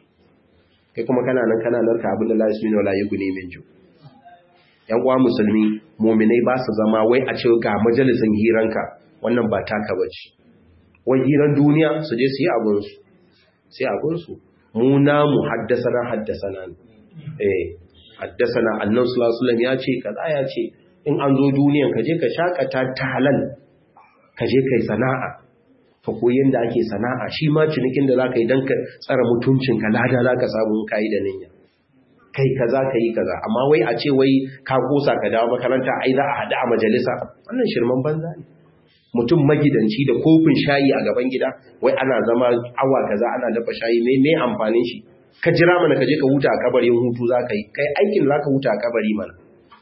S1: kai kuma kana nan kana narka abin da lafi min wala yuguni min ju yan uwa musulmi mu'minai ba su zama wai a ce ga majalisin hiranka wannan ba taka bace wai hiran duniya su je su yi abun su sai abun su mu namu haddasana haddasana ne eh haddasana annabi sallallahu alaihi wasallam ya ce kaza ya ce in an zo duniyan ka je ka shakata ta halal ka je kai sana'a ka koyi yanda ake sana'a shi ma cinikin da zaka yi dan ka tsara mutuncin ka lada zaka samu kai da niyya kai kaza kai kaza amma wai a ce wai ka kosa ka dawo makaranta ai za a hada a majalisa wannan shirman banza ne mutum magidanci da kofin shayi a gaban gida wai ana zama awa kaza ana dafa shayi mai mai amfanin shi ka jira mana ka je ka huta a kabarin hutu za ka yi kai aikin za ka huta a kabari mana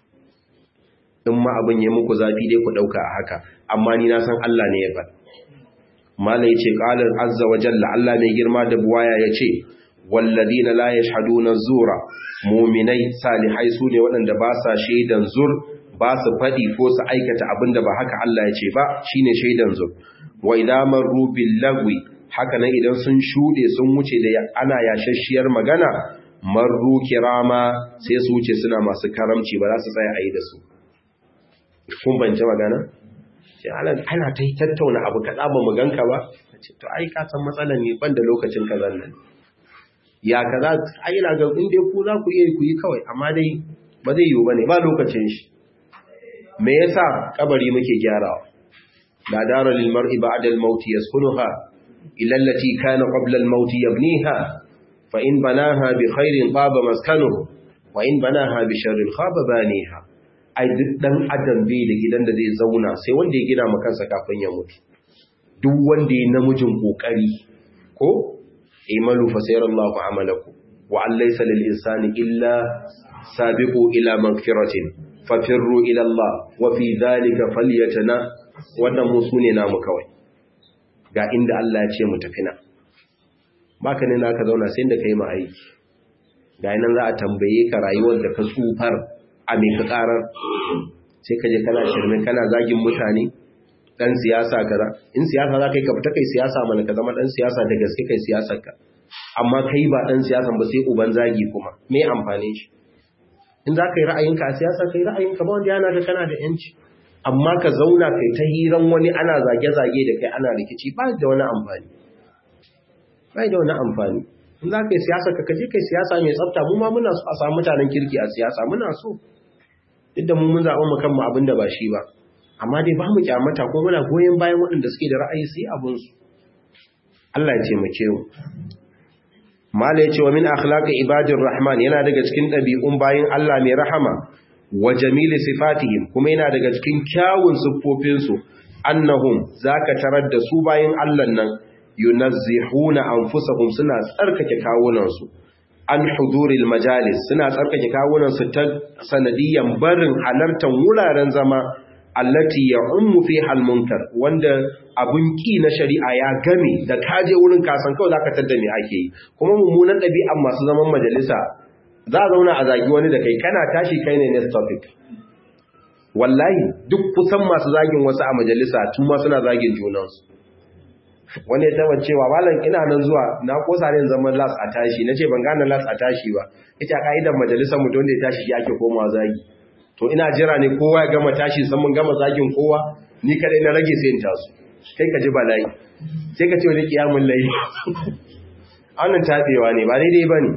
S1: in ma abin ya muku zafi dai ku ɗauka a haka amma ni na san Allah ne ya faɗa mala ya ce ƙalar azza wa jalla Allah mai girma da buwaya ya ce walladina la yashhaduna zura muminai salihai su ne waɗanda ba sa shaidan zur ba su faɗi ko su aikata abin da ba haka Allah ya ce ba shine shaidan zur wa idza marru bil lagwi haka nan idan sun shuɗe sun wuce da ana yashashiyar magana marru kirama sai su wuce suna masu karamci ba za su tsaya a yi da su kun bance magana ana ta yi tattauna abu kaɗa ba mu ganka ba to ai ka san matsalar ne ban da lokacin kazan nan ya kaza ai ina ga in dai ku za ku iya ku yi kawai amma dai ba zai yiwu bane ba lokacin shi me yasa kabari muke gyarawa la dara lil mar'i ba'da al maut yaskunuha illa allati kana qabla al maut yabniha fa in banaha bi khairin taba maskanuhu wa in banaha bi sharrin khaba baniha ai duk dan adam bai da gidan da zai zauna sai wanda ya gina maka kansa kafin ya mutu duk wanda ya namijin kokari ko imalu fa sayarallahu amalakum wa an laysa lil insani illa sabiqu ila magfiratin fafirru ila Allah wa fi dhalika falyatana wannan musu ne namu kawai ga inda Allah ya ce mu tafi na baka ne naka zauna sai da kai ma aiki ga nan za a tambaye ka rayuwar da ka tsufar a mai ka karar sai ka je kana shirme kana zagin mutane dan siyasa kaza in siyasa za kai ka fita kai siyasa mana ka zama dan siyasa da gaske kai siyasar ka amma kai ba dan siyasan ba sai uban zagi kuma me amfanin shi in za ka yi ra'ayinka a siyasa kai ra'ayinka ba wanda yana da kana da yanci amma ka zauna kai ta hiran wani ana zage-zage da kai ana rikici ba da wani amfani ba da wani amfani in za ka yi siyasa ka kaje kai siyasa mai tsafta mu ma muna so a samu mutanen kirki a siyasa muna so duk da mu mun zaɓa mu kanmu abin da ba shi ba amma dai ba mu kyamata ko muna goyon bayan waɗanda suke da ra'ayi su yi abinsu Allah ya taimake mu mala ya ce wa min akhlaqi ibadir rahman yana daga cikin ɗabi'un bayin Allah mai rahama wa jamili sifatihim kuma yana daga cikin kyawun siffofinsu annahum zaka tarar da su bayin Allah nan yunazzihuna anfusahum suna tsarkake kawunansu an huduril majalis suna tsarkake kawunansu ta sanadiyan barin halartar wuraren zama allati ya'ummu fiha al-munkar wanda abun ki na shari'a ya game da kaje wurin kasan kawai zaka tada me ake yi kuma mummunan ɗabi'an masu zaman majalisa za a zauna a zagi wani da kai kana tashi kai ne next topic wallahi duk kusan masu zagin wasu a majalisa tun ma suna zagin junansu wani ya taba cewa malam ina nan zuwa na kosa ne zaman las a tashi nace ban gane las a tashi ba ita ka'idar majalisar mutum da ya tashi shi ake komawa zagi to ina jira ne kowa ya gama tashi san mun gama zagin kowa ni kadai na rage sai in taso kai ka ji bala'i sai ka ce wani kiyamun layi annan tabewa ne ba daidai bane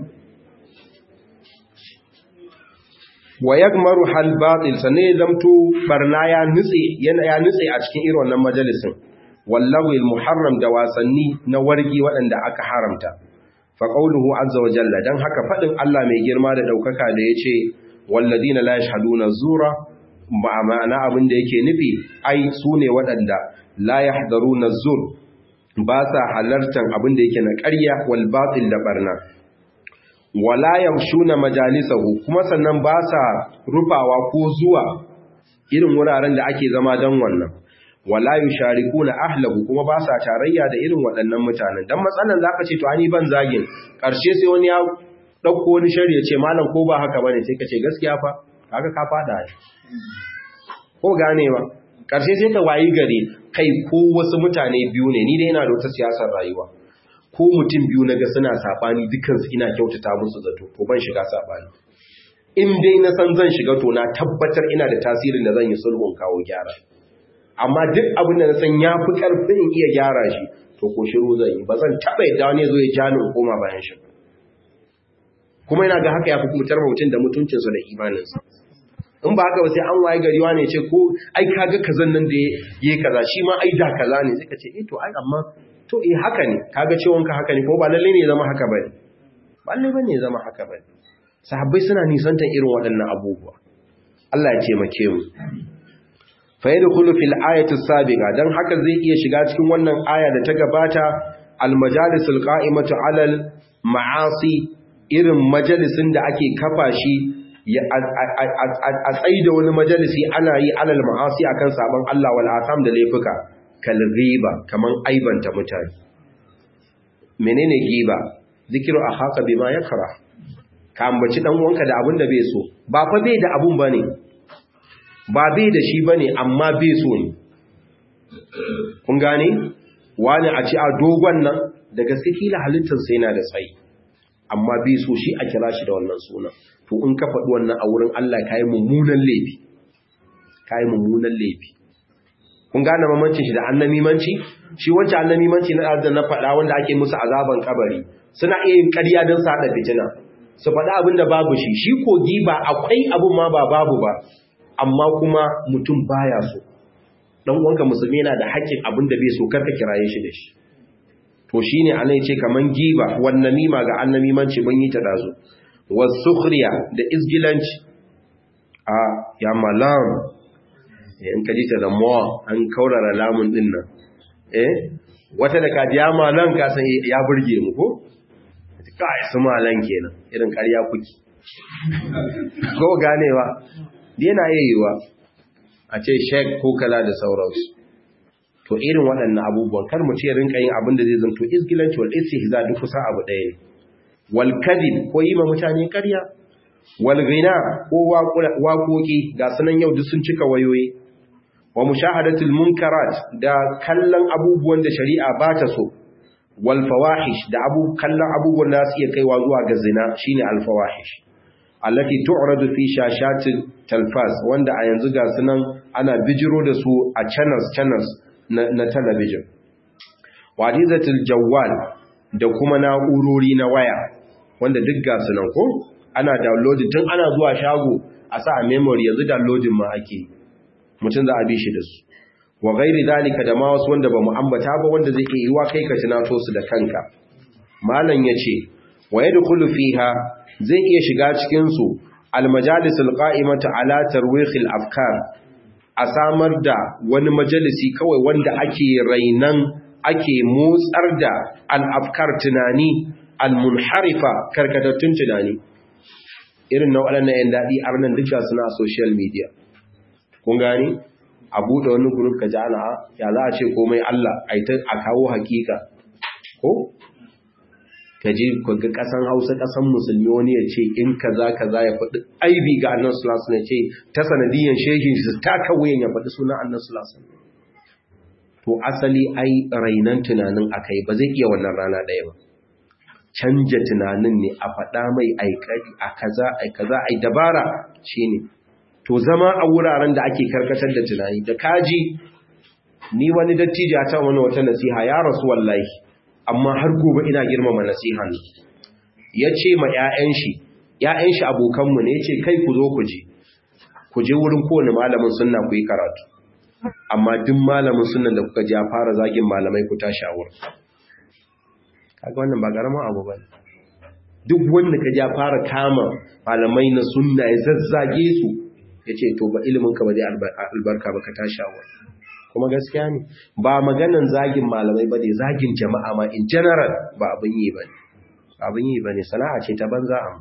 S1: wa yagmaru hal batil sanne zamto barna ya nutse yana ya nutse a cikin irin wannan majalisin wallahi muharram da wasanni na wargi waɗanda aka haramta fa qawluhu azza wa jalla dan haka fadin Allah mai girma da daukaka da yace walladina la yashhaduna zura ba ma'ana abin da yake nufi ai sune waɗanda la yahdharuna zur ba sa halartan abin da yake na ƙarya wal batil da barna wala yamshuna majalisahu kuma sannan ba sa rufawa ko zuwa irin wuraren da ake zama dan wannan wala yusharikuna ahlahu kuma ba sa tarayya da irin waɗannan mutanen dan matsalan zaka ce to ani ban zagin karshe sai wani ya dauko wani shari'a ce malam ko ba haka bane sai ka ce gaskiya fa kaga ka fada shi ko gane ba karshe sai ka wayi gari kai ko wasu mutane biyu ne ni dai ina da wata siyasar rayuwa ko mutum biyu naga suna sabani dukkan su ina kyautata musu zato to ban shiga sabani in dai na san zan shiga to na tabbatar ina da tasirin da zan yi sulhun kawo gyara amma duk abin da na san ya fi ƙarfin in iya gyara shi to ko shiru zan yi ba zan taɓa yadda wani zo ya ja ni koma bayan shi kuma yana ga haka ya fi mutar mutum da mutuncinsa da imaninsa in ba haka ba sai an waye gari wani ce ko ai kaga kazan nan da ya yi kaza shi ma ai da kaza ne sai ka ce eh to ai amma to eh haka ne kaga ciwon ka haka ne ko ba lalle ne ya zama haka bane ba lalle bane ya zama haka bane sahabbai suna nisantar irin waɗannan abubuwa Allah ya taimake mu fayadkhulu fil ayati sabiqa dan haka zai iya shiga cikin wannan aya da ta gabata al majalisul qa'imatu alal ma'asi irin majalisin da ake kafa shi a tsaida wani majalisi ana yi alal ma'asi akan sabon Allah wal asam da laifuka kal ghiba kaman aibanta mutane menene giba zikiru akhaka bima yakra ka ambaci dan uwanka da abin da bai so ba fa bai da abun bane ba bai da shi bane amma bai so ne kun gane wani a ci a dogon nan da gaske kila halittar sai yana da tsayi amma bai so shi a kira shi da wannan suna to in ka faɗi wannan a wurin Allah ka yi mummunan laifi ka yi mummunan laifi kun gane mamancin shi da annamimanci shi wancan annamimanci na da na faɗa wanda ake musu azaban kabari suna iya yin ƙarya don su haɗa fitina su faɗi abin da babu shi shi kogi ba akwai abin ma ba babu ba amma kuma mutum baya so dan uwanka musulmi yana da haƙƙin abin da bai so karka kiraye shi da shi to shine anai ce kaman giba wan namima ga annamimanci mun yi ta dazo wasukhriya da izgilanci a ya malam in ka ji ta da mo an kaurara lamun din nan eh wata da kaji ya malam ka san ya burge mu ko kai su malan kenan irin ƙarya kuki ko ganewa yana yayiwa a ce shek ko kala da sauransu to irin waɗannan abubuwan kar mu ce rinka yin abin da zai zanto izgilanci wal istihza duk kusa abu ɗaya ne wal kadib ko yi ma mutane ƙarya wal ghina ko waƙoƙi ga sunan yau duk sun cika wayoyi wa mushahadatul munkarat da kallon abubuwan da shari'a ba ta so wal fawahish da abu kallon abubuwan da su iya kaiwa zuwa ga zina shine al fawahish allati tu'radu fi shashatil talfaz wanda a yanzu ga sunan ana bijiro da su a channels channels na, na talabijin wadizatul jawwal da kuma na'urori na waya wanda duk ga sunan ko ana downloading tun ana zuwa shago a sa a memory yanzu downloading ma ake mutum za a bi shi da su wa gairi zalika da ma wasu wanda ba mu ambata ba wanda zai iya yiwa kai ka tunato su da kanka malam yace wa yadkhulu fiha zai iya shiga cikin su al-majalis al-qa'imatu ala tarwikh al-afkar a samar da wani majalisi kawai wanda ake rainan ake motsar da al-afkar tunani al-munharifa karkatattun tunani irin na waɗannan 'yan daɗi a ranar duka suna social media kun gani a buɗe wani group ka ji ana ya za a ce komai Allah a kawo hakika ko ka ji ga ƙasan hausa ƙasan musulmi wani ya ce in kaza kaza ya faɗi aibi ga annan sulasu ne ce ta sanadiyyar shehin su taka wuyan ya faɗi sunan annan sulasu to asali ai rainan tunanin akai ba zai iya wannan rana ɗaya ba canja tunanin ne a faɗa mai aikari a kaza ai kaza ai dabara shine to zama a wuraren da ake karkatar da tunani da kaji ni wani dattijo ta wani wata nasiha ya rasu wallahi amma har gobe ina girmama nasihan ya ce ma 'ya'yan shi 'ya'yan shi abokanmu ne ya ce kai ku zo ku je ku je wurin kowane malamin sunna ku yi karatu amma duk malamin sunna da kuka ji ya fara zagin malamai ku tashi a wurin kaga wannan ba karamin abu ba duk wanda ka ja fara kama malamai na sunna ya zazzage su ya ce to ba ilimin ka ba zai albarka ba ka tashi a wurin kuma gaskiya ne ba maganan zagin malamai ba ne zagin jama'a ma in general ba abin yi ba ne abin yi ba ne sana'a ce ta banza a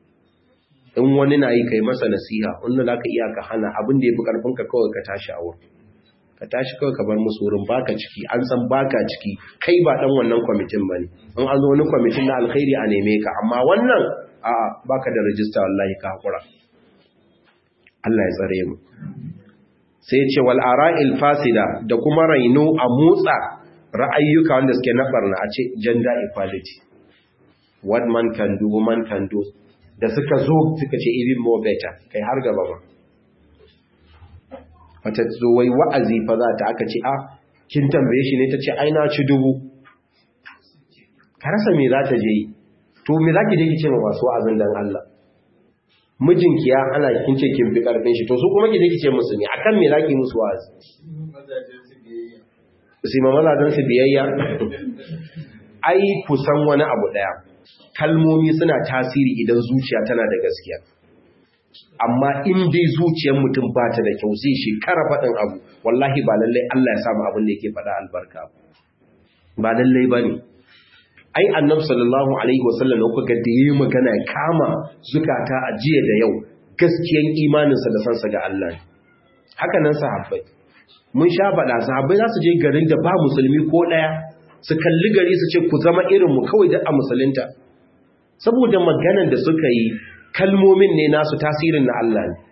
S1: in wani na yi kai masa nasiha wanda za ka iya ka hana abin da ya fi ƙarfinka kawai ka tashi a wurin ka tashi kawai ka bar musu wurin baka ciki an san baka ciki kai ba dan wannan kwamitin bane in an zo wani kwamitin na alkhairi a neme ka amma wannan a baka da rajista wallahi ka hakura Allah ya tsare mu sai ya ce wal ara'il fasida da kuma raino a motsa ra'ayyuka wanda suke na barna a ce gender equality what man can do woman can do da suka zo suka ce even more better kai har gaba ba wata zo wai wa'azi fa za ta aka ce a kin tambaye shi ne ta ce aina ci dubu ka rasa me za ta je yi to me za ki je ki ce ma masu wa'azin dan Allah mijinki ya ana kin ce kin fi karfin shi to su kuma ki je ki ce musu ne akan me za ki musu wa'azi su ma mazajen su biyayya ai kusan wani abu daya kalmomi suna tasiri idan zuciya tana da gaskiya amma in dai zuciyar mutum ba ta da kyau zai shekara faɗin abu wallahi ba lallai Allah ya samu abin da yake faɗa albarka ba lallai ba ne ai annabi sallallahu alaihi wasallam da kuka da yi magana ya kama zukata a jiya da yau gaskiyan imaninsa da sansa ga Allah ne haka nan sahabbai mun sha faɗa sahabbai za su je garin da ba musulmi ko ɗaya su kalli gari su ce ku zama irinmu kawai da a musulunta saboda maganar da suka yi kalmomin ne nasu tasirin na Allah ne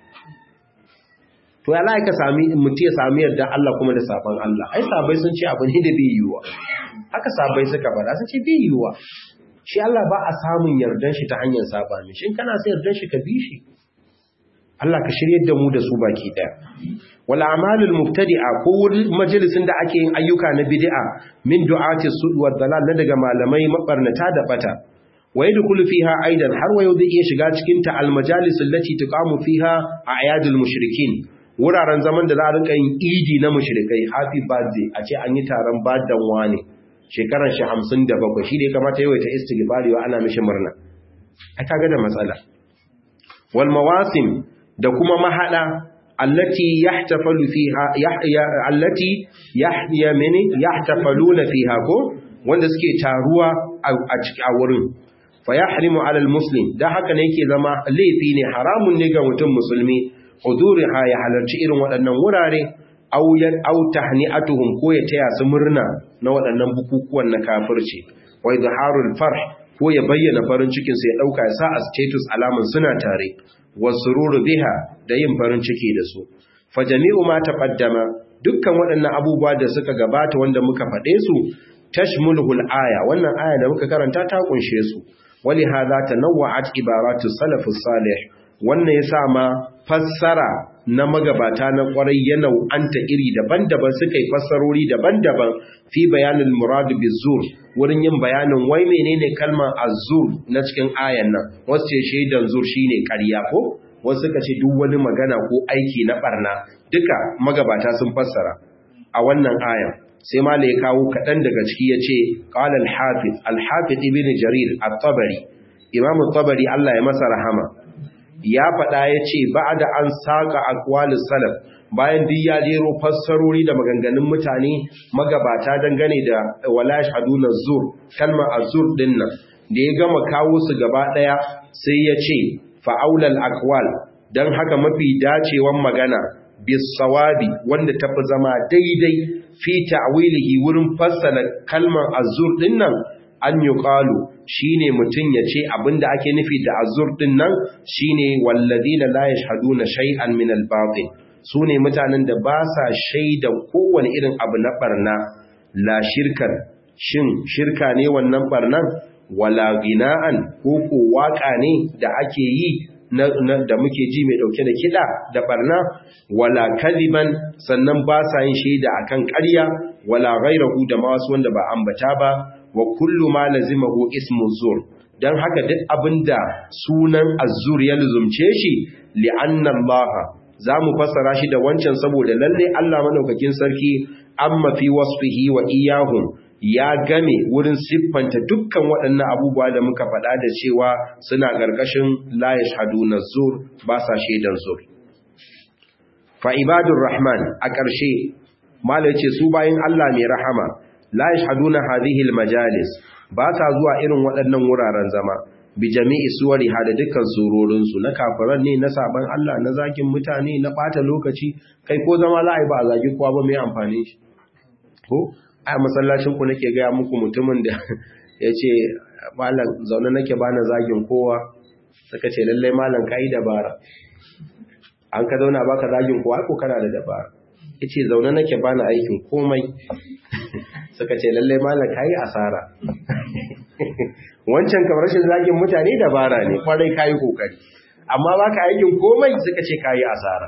S1: to ya laika sami mutu ya sami yarda Allah kuma da sabon Allah ai sabai sun ce abu ne da bai yiwuwa haka sabai suka fada sun ce bai yiwuwa shi Allah ba a samun yardan shi ta hanyar saba ne shin kana sai yardan shi ka bi shi Allah ka shiryar da mu da su baki daya wal a'malul mubtadi'a ko majalisin da ake yin ayyuka na bid'a min du'ati sud wa dalal na daga malamai mabarnata da bata wa yadkhulu fiha aidan har wa zai iya shiga cikin ta al majalis allati tuqamu fiha a'yadul mushrikin wuraren zaman da za a rinka yin idi na mushrikai happy birthday a ce an yi taron badan wani shekaran shi 57 shi ne kamata yawaita istighfari wa ana mishi murna ai kaga da matsala wal mawasim da kuma mahada allati yahtafalu fiha yahya allati yahya mini yahtafaluna fiha ko wanda suke taruwa a cikin a wurin fa yahrimu ala almuslim da haka ne yake zama laifi ne haramun ne ga mutum musulmi huduriha ya halarci irin waɗannan wurare aw aw tahni'atuhum ko ya taya su murna na waɗannan bukukuwan na kafirci wa izharul farh ko ya bayyana farin cikin sa ya dauka ya sa a status alaman suna tare wasururu biha da yin farin ciki da su fa jami'u ma taqaddama dukkan waɗannan abubuwa da suka gabata wanda muka faɗe su tashmuluhul aya wannan aya da muka karanta ta kunshe su wali hadha tanawwa'at ibaratu salafus salih wannan yasa ma fassara na magabata na kwarai ya nau'anta iri daban-daban suka yi fassarori daban-daban fi bayanin muradu bizur wurin yin bayanin wai menene kalmar azur na cikin ayan nan wasu ce shaidan zur shine ƙarya ko wasu suka ce duk wani magana ko aiki na barna duka magabata sun fassara a wannan ayan sai ma ya kawo kaɗan daga ciki ya ce ƙala al-hafiz al-hafiz ibn jarir at-tabari imam at-tabari Allah ya masa rahama ya faɗa ya ce ba da an saƙa akwalin salaf bayan duk ya jero fassarori da maganganun mutane magabata dangane da wala shaduna zur kalmar azur din nan da ya gama kawo su gaba ɗaya sai ya ce fa'aulal akwal don haka mafi dacewan magana bisawabi wanda ta fi zama daidai fi ta'wilihi wurin fassara kalmar azur din nan an yi ƙalu shi ne mutum ya ce abinda ake nufi da azur din nan shi ne wallazina la yashhaduna shay'an min al-batil su ne mutanen da ba sa shaidan kowane irin abu na barna la shirkan shin shirka ne wannan barnan wala gina'an ko ko waka ne da ake yi da muke ji mai dauke da kida da barna wala kadiban sannan ba sa yin shaida akan ƙarya wala ghairahu da ma wasu wanda ba ambata ba wa kullu ma lazimahu ismu zur dan haka duk abinda sunan azzur ya luzumce shi li'anna Allah zamu fassara shi da wancan saboda lalle Allah madaukakin sarki amma fi wasfihi wa iyahum ya game wurin siffanta dukkan waɗannan abubuwa da muka faɗa da cewa suna ƙarƙashin la yashhaduna zur ba sa shaidan zur fa ibadur rahman a ƙarshe malai ce su bayin Allah mai rahama la yashhaduna hadhihi almajalis ba ta zuwa irin waɗannan wuraren zama bi jami'i suwari hada dukkan surorin su na kafiran ne na saban Allah na zakin mutane na bata lokaci kai ko zama za a yi ba a zagi kowa ba mai amfani shi ko a masallacin ku nake gaya muku mutumin da ya ce malam zaune nake bana zagin kowa suka ce lallai malam kai dabara an ka zauna baka zagin kowa ko kana da dabara yace zaune nake bana aikin komai suka ce lalle malam kai asara wancan kamar rashin zagin mutane dabara ne kwarai kai kokari amma baka aikin komai suka ce kai asara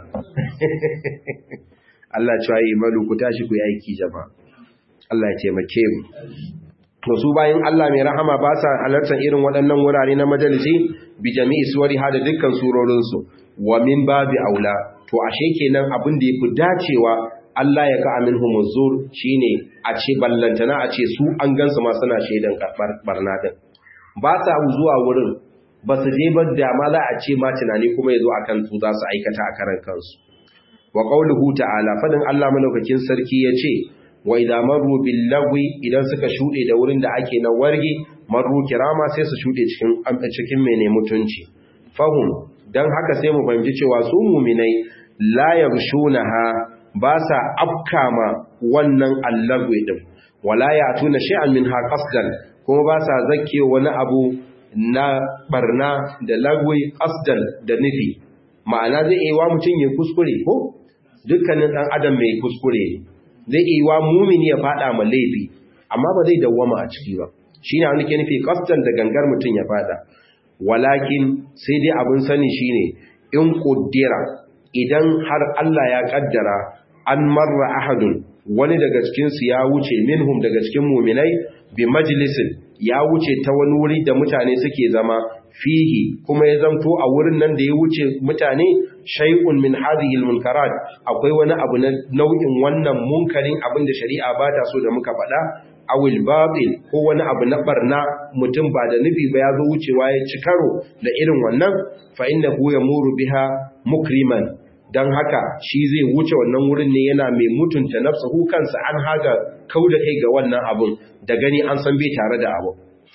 S1: Allah ya yi malu ku tashi ku yi aiki jama'a Allah ya taimake mu to su bayan Allah mai rahama ba sa halartar irin waɗannan wurare na majalisi bi jami'i suwari hada dukkan surorinsu wa min babi aula to ashe kenan abin da yafi dacewa Allah ya ka amin humuzur shine a ce ballantana a ce su an gansu ma suna shaidan barna din ba sa zuwa wurin ba su je ba da ma za a ce ma tunani kuma yazo akan su za su aikata a karan kansu wa qauluhu ta'ala fadin Allah malaukakin sarki yace wa idza marru bil lagwi idan suka shude da wurin da ake na warge marru kirama sai su shude cikin cikin mene mutunci fahum dan haka sai mu fahimci cewa su mu'minai la yarshunaha ba sa afkama wannan allagwi din wala ya'tuna shay'an minha qasdan kuma ba sa zakke wani abu na barna da lagwi qasdan da nufi ma'ana zai yi wa mutum ya kuskure ko dukkanin dan adam mai kuskure zai yi wa mumini ya fada ma laifi amma ba zai dawwama a ciki ba shine wani ke nufi qasdan da gangar mutum ya fada walakin sai dai abin sani shine in kuddira idan har Allah ya kaddara an marra ahadun wani daga cikin su ya wuce minhum daga cikin mu'minai bi majlisin ya wuce ta wani wuri da mutane suke zama fihi kuma ya zanto a wurin nan da ya wuce mutane shay'un min hadhihi almunkarat akwai wani abu na nau'in wannan munkarin abin da shari'a ba ta so da muka faɗa awil babil ko wani abu na barna mutum ba da nufi ba ya zo wucewa ya ci karo da irin wannan fa innahu yamuru biha mukriman dan haka shi zai wuce wannan wurin ne yana mai mutunta nafsuhu kansa an haga kauda kai ga wannan abun da gani an san bai tare da abu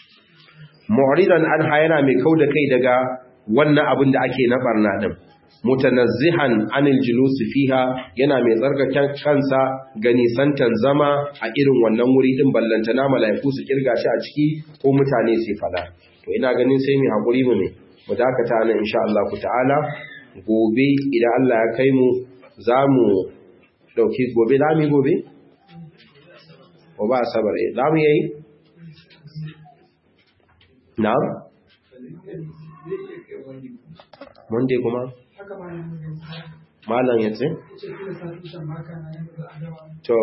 S1: mu'ridan an yana mai kauda kai daga wannan abun da ake na barna din mutanazzihan anil julusi fiha yana mai tsarkaken kansa ga nisantan zama a irin wannan wuri din ballantana mala'iku su kirga shi a ciki ko mutane su fada to ina ganin sai mu hakuri mu ne mu dakata nan insha Allah ku ta'ala gobe idan Allah ya kai mu zamu dauki gobe da mu gobe ko ba sabar eh da mu yayi na'am Monday kuma malam ya ce? to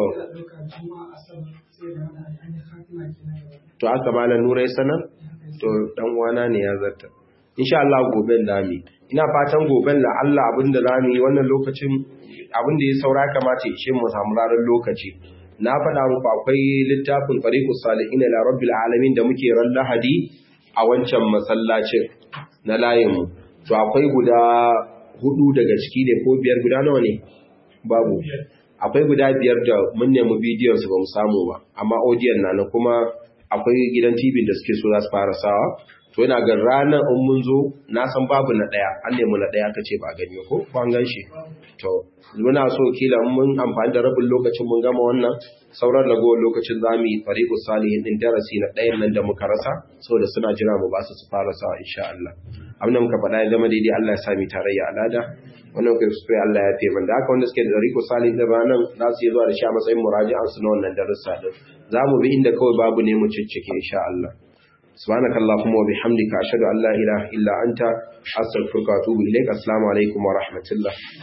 S1: to aka malam nura ya sanar? to dan wana ne ya zarta insha Allah goben lami ina fatan goben la Allah abinda lami wannan lokacin abinda ya saura kamata ya ce mu samu ranar lokaci na faɗa muku akwai littafin tariqus salihin ila rabbil alamin da muke ran lahadi a wancan masallacin na layinmu to akwai guda hudu daga ciki ne ko biyar guda nawa ne babu akwai guda biyar da mun nemi bidiyon su ba mu samu ba amma audiyon na na kuma akwai gidan TV da suke so za su fara sawa to yana ga ranar in mun zo na san babu na daya an nemi na daya kace ba gani ko ko an gan shi to muna so kila mun amfani da rabin lokacin mun gama wannan sauran ragowar lokacin za mu yi fariqus salihin din darasi na ɗayan nan da muka rasa saboda suna jira mu ba su su fara sawa insha Allah abin da muka faɗa ya zama daidai Allah ya sa mu tarayya alada wannan kai su Allah ya fi man da haka wanda suke da fariqus salihin da ranan za su yi zuwa da shi a matsayin muraji'an su na wannan darussa din za mu bi inda kawai babu ne mu ciccike insha Allah سبحانك اللهم وبحمدك أشهد أن لا إله إلا أنت أستغفرك وأتوب إليك السلام عليكم ورحمة الله